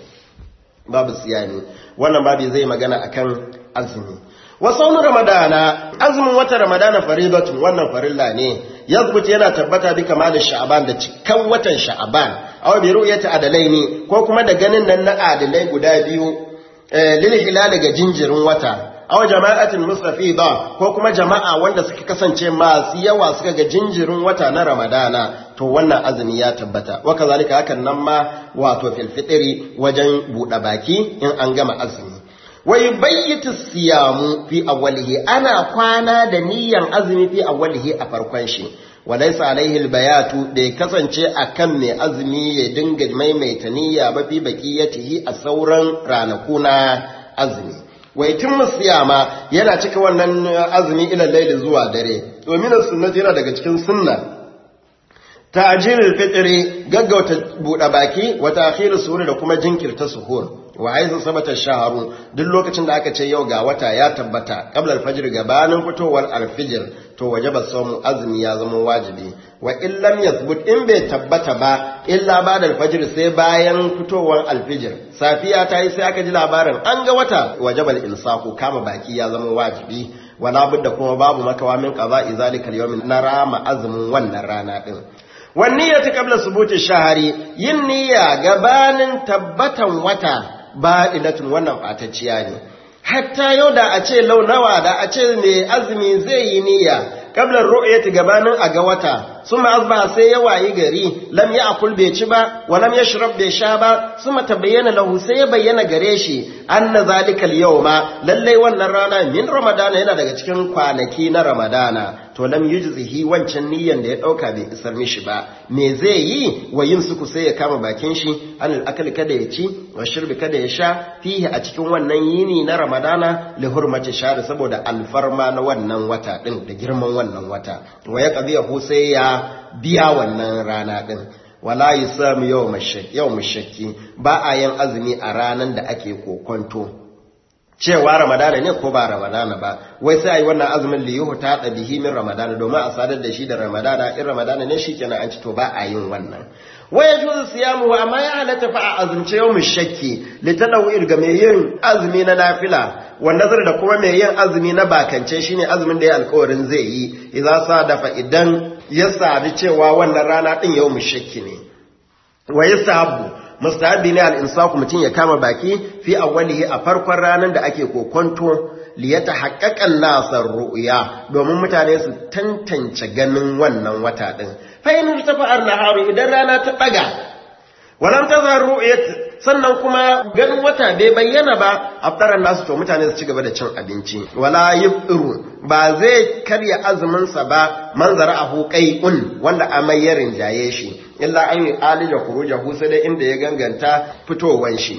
babu siyani wannan babu zai magana akan azumi wa saunu ramadana azumin wata ramadana faridatun wannan farilla ne yazbuta yana tabbata bi kamal sha'ban da cikan watan sha'ban aw bi ru'yati adalaini ko kuma da ganin nan na adalai guda biyu lil hilal ga jinjirin wata aw jama'atin mustafida ko kuma jama'a wanda suka kasance masu yawa suka ga jinjirin wata na ramadana to wannan azumi ya tabbata wa kazalika hakan nan ma wato fil fitri wajen buɗe baki in an gama azumi wa yubayyitu siyamu fi awwalihi ana kwana da niyyan azumi fi awwalihi a farkon shi walaisa alaihi albayatu da ya kasance akan mai azumi ya dinga maimaita niyya ba fi baqiyatihi a sauran ranaku na azumi wa yatimmu siyama yana cika wannan azumi ila laili zuwa dare domin sunnati yana daga cikin sunna ta'jilul fitri gaggauta buɗe baki wa ta'khirus suhur da kuma jinkirta suhur wa haizu sabata shaharu duk lokacin da aka ce yau ga wata ya tabbata qabla al-fajr gabanin fitowar al-fajr to wajaba sawmu azumi ya zama wajibi wa in lam yathbut in bai tabbata ba illa ba'da al-fajr sai bayan fitowar al-fajr safiya ta yi sai aka ji labarin an ga wata wajaba al-insaku kama baki ya zama wajibi wala budda kuma babu makawa min qada'i zalika al-yawm na rama azumin wannan rana din wanniyatu qabla subuti shahari yin niyya gabanin tabbatan wata ba'ilatun wannan batacciya ne hatta yau da a ce launawa da a ce mai azumi zai yi niyya qabla ru'yati gabanin a ga wata suma asbaha sai ya wayi gari lam ya'kul bai ci ba wa lam yashrab bai sha ba suma tabayyana lahu sai ya bayyana gare shi anna zalika al-yawma lallai wannan rana min ramadana yana daga cikin kwanaki na ramadana to lam yujzihi wancan niyyan da ya dauka bai isar mishi ba me zai yi wa yin suku sai ya kama bakin shi anil akali kada ya ci wa shirbi kada ya sha fihi a cikin wannan yini na ramadana li hurmati shahr saboda alfarma na wannan wata din da girman wannan wata wa ya qadiyahu sai ya biya wannan rana din wala yusamu yawm shakki yawm shakki ba a yin azumi a ranan da ake kokonto cewa ramadana ne ko ba ramadana ba wai sai ayi wannan azumin li yuhu ta bihi min ramadana domin a sadar da shi da ramadana in ramadana ne shikenan an ci to ba a yin wannan wa yajuzu siyamu amma ya halatta fa a azumce yawm shakki li tadawir ga mai yin azumi na nafila wanda zai da kuma mai yin azumi na bakance shine azumin da ya alƙawarin zai yi idza sadafa idan ya sadi cewa wannan rana din yawm shakki ne wa yasabu mustahabi ne al'insaku mutum ya kama baki fi awwalihi a farkon ranar da ake kokonto liyata haƙaƙan nasar ru'ya domin mutane su tantance ganin wannan wata ɗin fahimtar ta fa'ar naharu idan rana ta ɗaga walam ta zar ru'yat sannan kuma ganin wata bai bayyana ba aftaran nasu to mutane su ci gaba da cin abinci wala yufṭiru ba zai karya azumin sa ba manzara ahu qai'un wanda amai ya rinjaye shi illa an yi alija khurujahu sai dai inda ya ganganta fitowan shi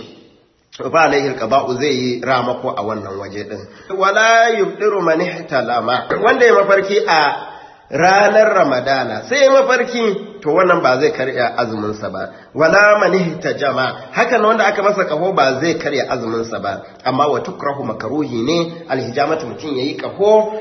fa alaihi alqaba'u zai yi ramako a wannan waje din wala yufṭiru man ihtalama wanda ya mafarki a ranar ramadana sai ya mafarki to wannan ba zai karya azuminsa ba wala manihta jama hakan wanda aka masa kaho ba zai karya azuminsa ba amma wa tukrahu makaruhi ne alhijamatu mutun yayi kaho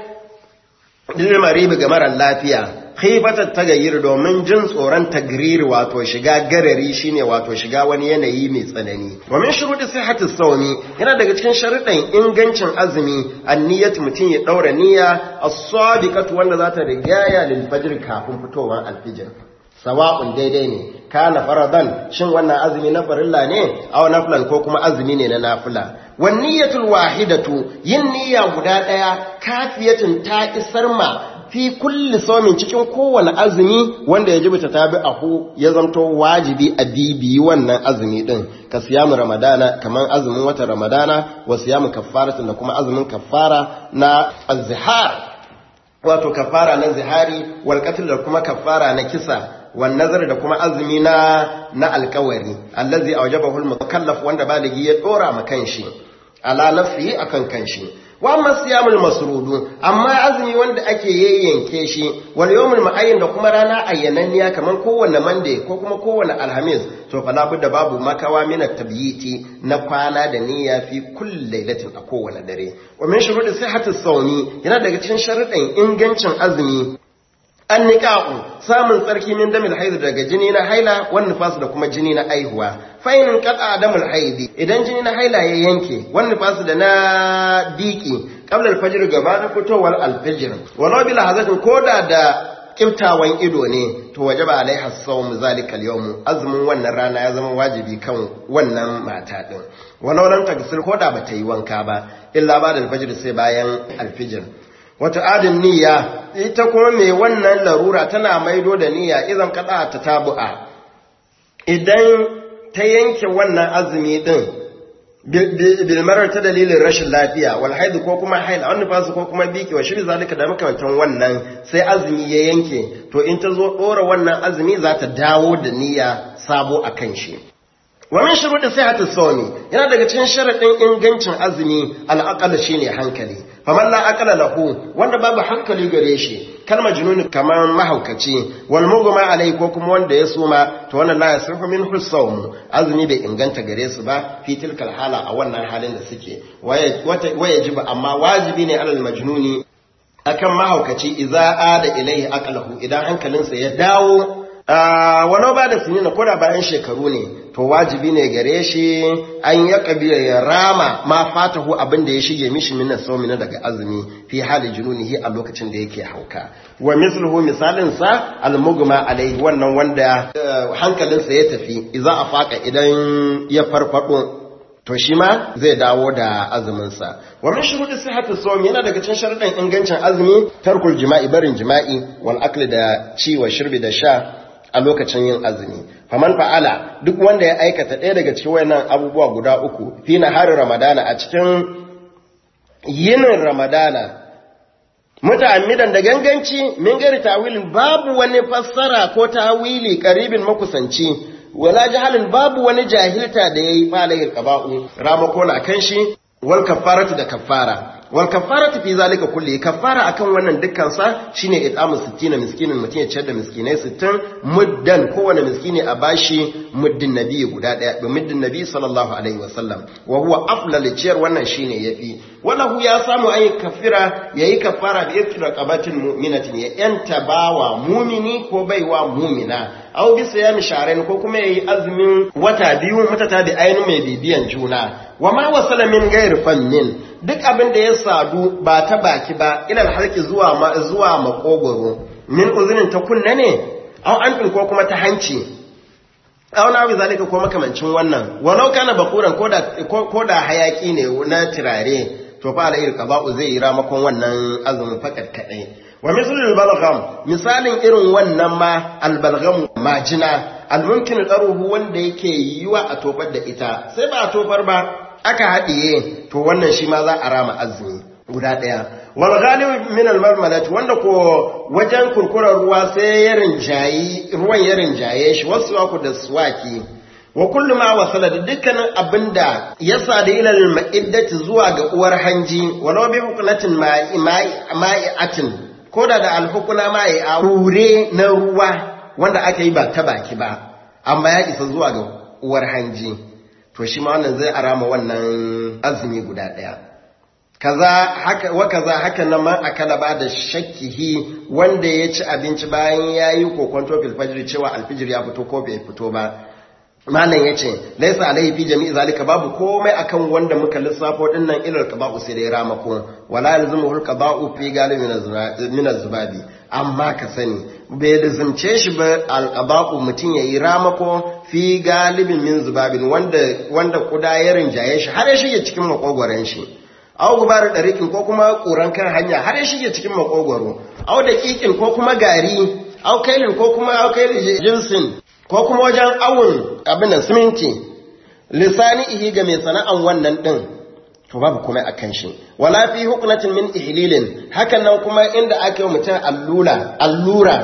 dil maribi ga mara lafiya khifatan tagayyir domin jin tsoron tagriri wato shiga garari shine wato shiga wani yanayi mai tsanani wa min shuruɗi sihhati sawmi yana daga cikin sharuɗan ingancin azumi anniyatu mutum ya daura niyya as-sadiqatu wanda za ta rigaya lil fajr kafin fitowar alfijir sawa'un daidai ne kana faradan shin wannan azumi na farilla ne aw naflan ko kuma azumi ne na nafila wan niyyatul wahidatu yin niyya guda daya kafiyatun ta isar ma fi kulli saumin cikin kowane azumi wanda ya jibta tabi ahu ya zanto wajibi a bibiyi wannan azumi din ka siyamu ramadana kaman azumin watan ramadana wa siyamu kaffaratin da kuma azumin kaffara na azhar wato kaffara na zihari wal qatl da kuma kaffara na kisa wan nazar da kuma azumi na na alkawari allazi awjabahu al mukallaf wanda baligi ya dora ma kanshi ala nafsihi akan kanshi wa amma siyamul masrudu amma azumi wanda ake yayyanke shi wal yawmul ma'ayyin da kuma rana ayyananniya kaman kowanne mande ko kuma kowanne alhamis to fa labudda babu makawa min at-tabyiti na kwana da niyya fi kulli lailatin a kowanne dare wa min shurudi sihhati sawmi yana daga cikin sharuɗan ingancin azumi an niqa'u samun tsarki min damil haid daga jini na haila wan nifas da kuma jini na aihuwa fainin qata damul haidi idan jini na haila ya yanke wan nifas da na diki qabla al-fajr gabanin fitowar al-fajr walau bil hazatin koda da kiftawan ido ne to waje ba alaiha sawm zalika al azumin wannan rana ya zama wajibi kan wannan mata din walau lam tagsil ko da bata yi wanka ba illa ba da alfajir sai bayan alfijir wata adin niyya ita kuma mai wannan larura tana maido da niyya idan kada ta tabu'a idan ta yanke wannan azumi din bilmarar ta dalilin rashin lafiya wal haidu ko kuma haila wani fasu ko kuma biki wa shiri zalika da makamantan wannan sai azumi ya yanke to in ta zo ɗora wannan azumi za ta dawo da niyya sabo a kan shi wa min shuruɗi sihhati sawmi yana daga cikin sharaɗin ingancin azumi al'aqal shine hankali faman la aqala lahu wanda babu hankali gare shi kalmar jununi kamar mahaukaci wal mugma alai ko kuma wanda ya suma to wannan la yasifu min husawm azumi bai inganta gare su ba fi tilkal hala a wannan halin da suke waya jiba amma wajibi ne alal majnuni akan mahaukaci idza ada ilaihi aqalahu idan hankalinsa ya dawo walau ba da sinina ko da bayan shekaru ne to wajibi ne gare shi an ya kabila ya rama ma fatahu abin da ya shige mishi min sawmi na daga azumi fi hali jununihi a lokacin da yake hauka wa misluhu misalin sa al-mugma alaihi wannan wanda hankalinsa ya tafi idza afaka idan ya farfado to shi ma zai dawo da azuminsa wa min shuruɗi sihhati sawm yana daga cikin sharuɗin ingancin azumi tarkul jima'i barin jima'i wal akli da ci wa shirbi da sha a lokacin yin azumi faman fa'ala duk wanda ya aikata ɗaya daga cikin wayannan abubuwa guda uku fi harin ramadana a cikin yinin ramadana muta'ammidan da ganganci min gari tawilin babu wani fassara ko tawili karibin makusanci wala jahalin babu wani jahilta da yayi falayil qaba'u ramako na kan shi wal kafaratu da kafara wal kafaratu fi zalika kulli kafara akan wannan dukkan sa shine it'amu 60 miskinin mutum ya ciyar da miskinai 60 muddan kowane miskini a bashi muddin nabi guda daya da muddin nabi sallallahu alaihi wasallam wa huwa aflal ciyar wannan shine yafi wallahu ya samu ayi kafira yayi kafara bi ikra qabatin mu'minatin ya yanta bawa mumini ko baiwa mumina aw bi siyami sharain ko kuma yayi azumin wata biyu mutata da ainu mai bibiyan juna wa ma wasala min ghairi fannin duk abin da ya sadu ba ta baki ba ilal halki zuwa ma zuwa makogoro min uzunin ta kunna ne aw an ko kuma ta hanci aw na bi zalika ko makamancin wannan walau kana bakuran koda koda hayaki ne na turare to fa alayhi qada'u zai yi ramakon wannan azumin fakat kadai wa mislul balgham misalin irin wannan ma albalgham majina almumkin qaruhu wanda yake yiwa a tofar da ita sai ba a tofar ba aka haɗiye to wannan shi ma za a rama azumi guda ɗaya wal ghalib min al marmalat wanda ko wajen kurkurar ruwa sai ya rinjayi ruwan ya rinjaye shi wasu ku da suwaki wa kullu ma wasala da dukkanin abinda ya sada ila al ma'iddati zuwa ga uwar hanji walau bi hukunatin ma'i'atin ko da da alhukuna ma'i a hure na ruwa wanda aka yi ba ta baki ba amma ya isa zuwa ga uwar hanji to shi ma wannan zai arama wannan azumi guda ɗaya kaza haka wa kaza haka nan man akala ba da shakkihi wanda ya ci abinci bayan ya yi kokonto fil fajr cewa alfijir ya fito ko bai fito ba malam ya ce laisa alaihi fi jami'i zalika babu komai akan wanda muka lissafo din nan ilal qada'u sai dai ramako wala yalzimuhu al-qada'u fi galibin min az-zubabi amma ka sani bai lazimce shi ba al-qada'u mutun yayi ramako fi galibin min zubabin wanda wanda kuda ya rinjaye shi har ya shige cikin makogwaron shi aw gubar dariqin ko kuma kuran kan hanya har ya shige cikin makogwaro aw daqiqin ko kuma gari aw kailin ko kuma aw kailin jinsin ko kuma wajen awun abin nan siminti lisani ihi ga mai sana'an wannan din to babu kuma akan shi wala fi hukunatin min ihlilin hakan nan kuma inda ake mutum allura allura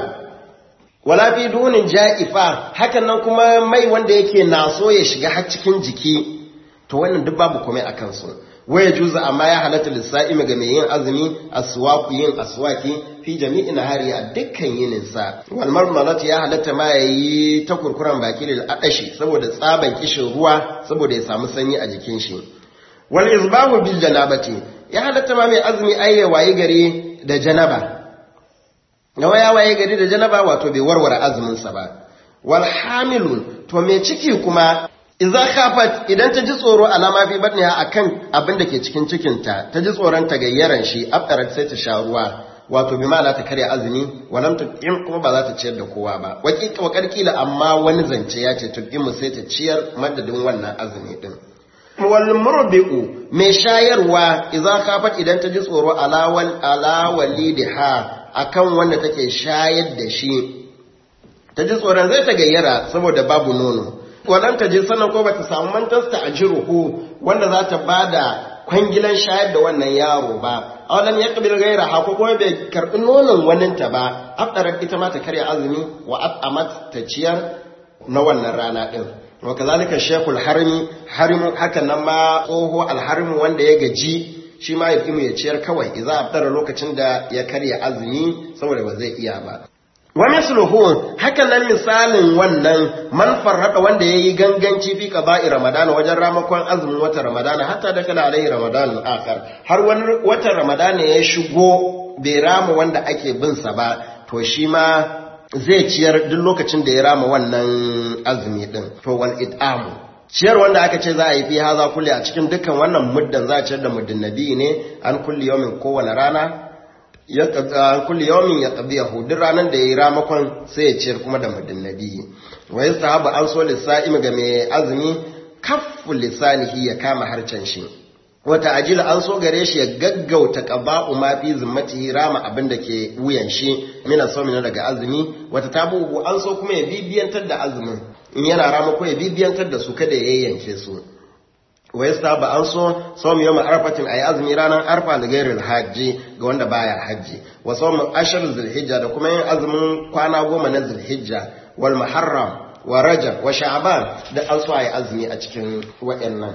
wala fi dunin ja'ifa hakan nan kuma mai wanda yake naso ya shiga har cikin jiki to wannan duk babu kuma akan su waya juza amma ya halatta lissa'imi ga mai yin azumi aswaku yin aswaki fi jami'in hari a dukkan yininsa wal marmalat ya halatta ma yayi ta kurkuran baki lil adashi saboda tsaban kishin ruwa saboda ya samu sanyi a jikin shi wal izbahu bil janabati ya halatta ma mai azumi ayya waye gari da janaba nawa ya waye gari da janaba wato bai warware azumin sa ba wal hamilun to mai ciki kuma Iza khafat idan ta ji tsoro alama fi batniha akan abin da ke cikin cikinta ta ji tsoron ta gayyaran shi aftarat sai ta sha ruwa wato bi ma'ana ta karya azumi walam tuqim kuma ba za ta ciyar da kowa ba wakika wa karkila amma wani zance ya ce tuqimu sai ta ciyar madadin wannan azumi din wal murdi'u mai shayarwa idza khafat idan ta ji tsoro alawal ala walidiha akan wanda take shayar da shi ta ji tsoron zai ta gayyara saboda babu nono wadan ta ji sanan ko bata samu mantasta a jiruhu wanda za ta bada kwangilan shayar da wannan yaro ba awalan ya kabil gaira ha ko kuma bai karbi nonon waninta ba afdarar ita ma ta karya azumi wa at'amat ta ciyar na wannan rana din wa kazalika shekul harmi harimu hakan nan ma tsoho alharmu wanda ya gaji shi ma ya ya ciyar kawai idza afdara lokacin da ya karya azumi saboda ba zai iya ba wa misluhu hakan nan misalin wannan man farrada wanda yayi ganganci fi qada'i ramadana wajen ramakon azumin watan ramadana hatta da kala alaihi ramadan akhar har wani watan ramadana ya shigo bai rama wanda ake bin sa ba to shi ma zai ciyar duk lokacin da ya rama wannan azumi din to wal it'amu ciyar wanda aka ce za a yi fi haza kulli a cikin dukkan wannan muddan za a ciyar da muddin nabi ne an kulli yawmin kowane rana ya kulli yawmin ya qadiyahu duk ranan da yayi ramakon sai ya ciyar kuma da muddin nabi wa yastahabu an so lisa'im ga mai azumi kaffu lisanihi ya kama harcen shi wata ajila an so gare shi ya gaggauta qada'u ma fi zimmatihi rama abin da ke wuyan shi mina sawmin daga azumi wata tabu an so kuma ya bibiyantar da azumin in yana rama ko ya bibiyantar da su kada ya yayyanke su wa yastaba an so sawm yawm arfatin ay azmi ranar arfa da gairil hajji ga wanda baya hajji wa sawm ashar zulhijja da kuma yin azumin kwana goma na zulhijja wal muharram wa rajab wa sha'ban da an so ayi azumi a cikin wayannan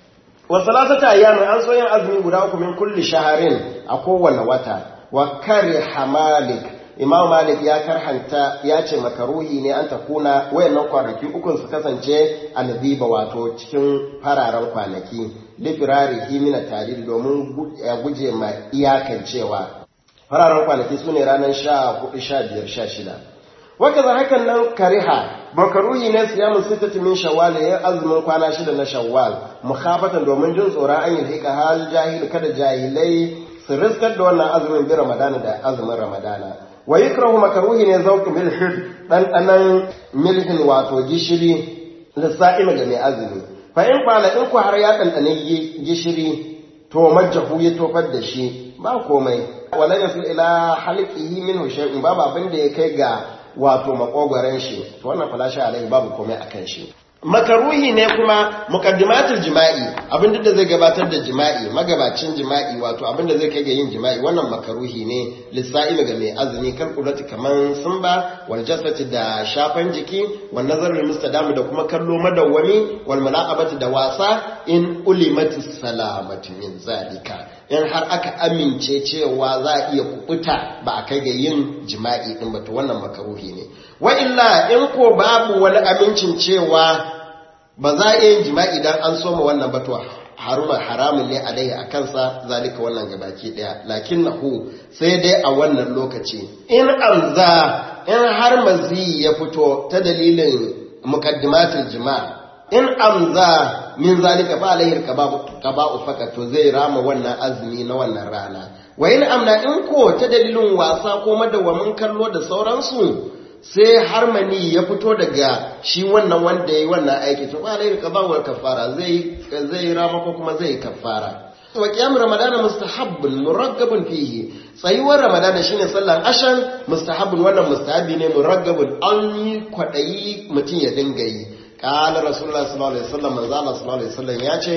wa salatata ayyamin an so yin azumi guda uku min kulli shaharin a kowane wata wa kariha malik imam malik ya karhanta ya ce makaruhi ne an takuna wayannan kwanaki ukun su kasance albiba wato cikin fararen kwanaki lifirarihi mina tariri domin guje ma iyakan cewa fararen kwanaki su ne ranar sha hudu sha biyar sha shida waka za hakan nan kariha makaruhi ne siyamun sittati min shawwal ya azumin kwana shida na shawwal mukhafatan domin jin tsoron an yi hika hal jahil kada jahilai su riskar da wannan azumin bi ramadana da azumin ramadana wa yukrahu makaruhi ne zauq milhin dan danan milhin wato gishiri lissa'im ga mai azumi fa in qala in ku har ya dandane gishiri to majjahu ya tofar da shi ba komai wala yasul ila halqihi minhu shay'un babu abin da ya kai ga wato makogwaren shi to wannan falasha alai babu komai akan shi makaruhi ne kuma muqaddimatul jima'i abinda da zai gabatar da jima'i magabacin jima'i wato abinda zai kai ga yin jima'i wannan makaruhi ne lissa'il ga mai azumi kan kurati kaman sumba wal jasati da shafan jiki wal nazarul mustadam da kuma kallo madawwami wal mala'abati da wasa in ulimati salamati min zalika in har aka amince cewa za a iya kubuta ba a kai ga yin jima'i din ba to wannan makaruhi ne wa illa in ko babu wani amincin cewa ba za a yin jima'i dan an soma wannan ba to haruma haramun ne alaihi a kansa zalika wannan gabaki daya lakin nahu sai dai a wannan lokaci in amza in har mazi ya fito ta dalilin muqaddimatul jima' in amza min zalika fa alaihi qaba'u fakat to zai rama wannan azumi na wannan rana wa in amna in ko ta dalilin wasa ko madawamin kallo da sauransu sai harmani ya fito daga shi wannan wanda yayi wannan aiki to fa alaihi qaba'u kafara zai zai rama ko kuma zai kafara wa qiyam ramadana mustahabbun muraggabun fihi tsayuwar ramadana shine sallan ashan mustahabbun wannan mustahabi ne muraggabun an yi kwadayi mutum ya dinga yi قال رسول الله صلى الله عليه وسلم manzo Allah sallallahu alaihi wasallam ya ce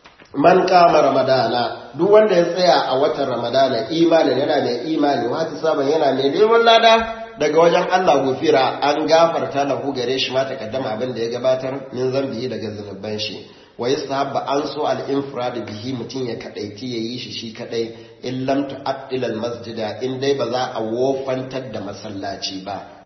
man kama ramadana duk wanda ya tsaya a watan ramadana imanin yana mai imani wata saban yana mai neman lada daga wajen Allah gufira an gafarta lahu gare shi ma takaddama abin da ya gabatar min zambi daga zunuban shi wa yastahabba an so al infrad bihi mutun ya kadaiti yayi shi shi kadai in lam tu'addil al masjida in dai ba za a wofantar da masallaci ba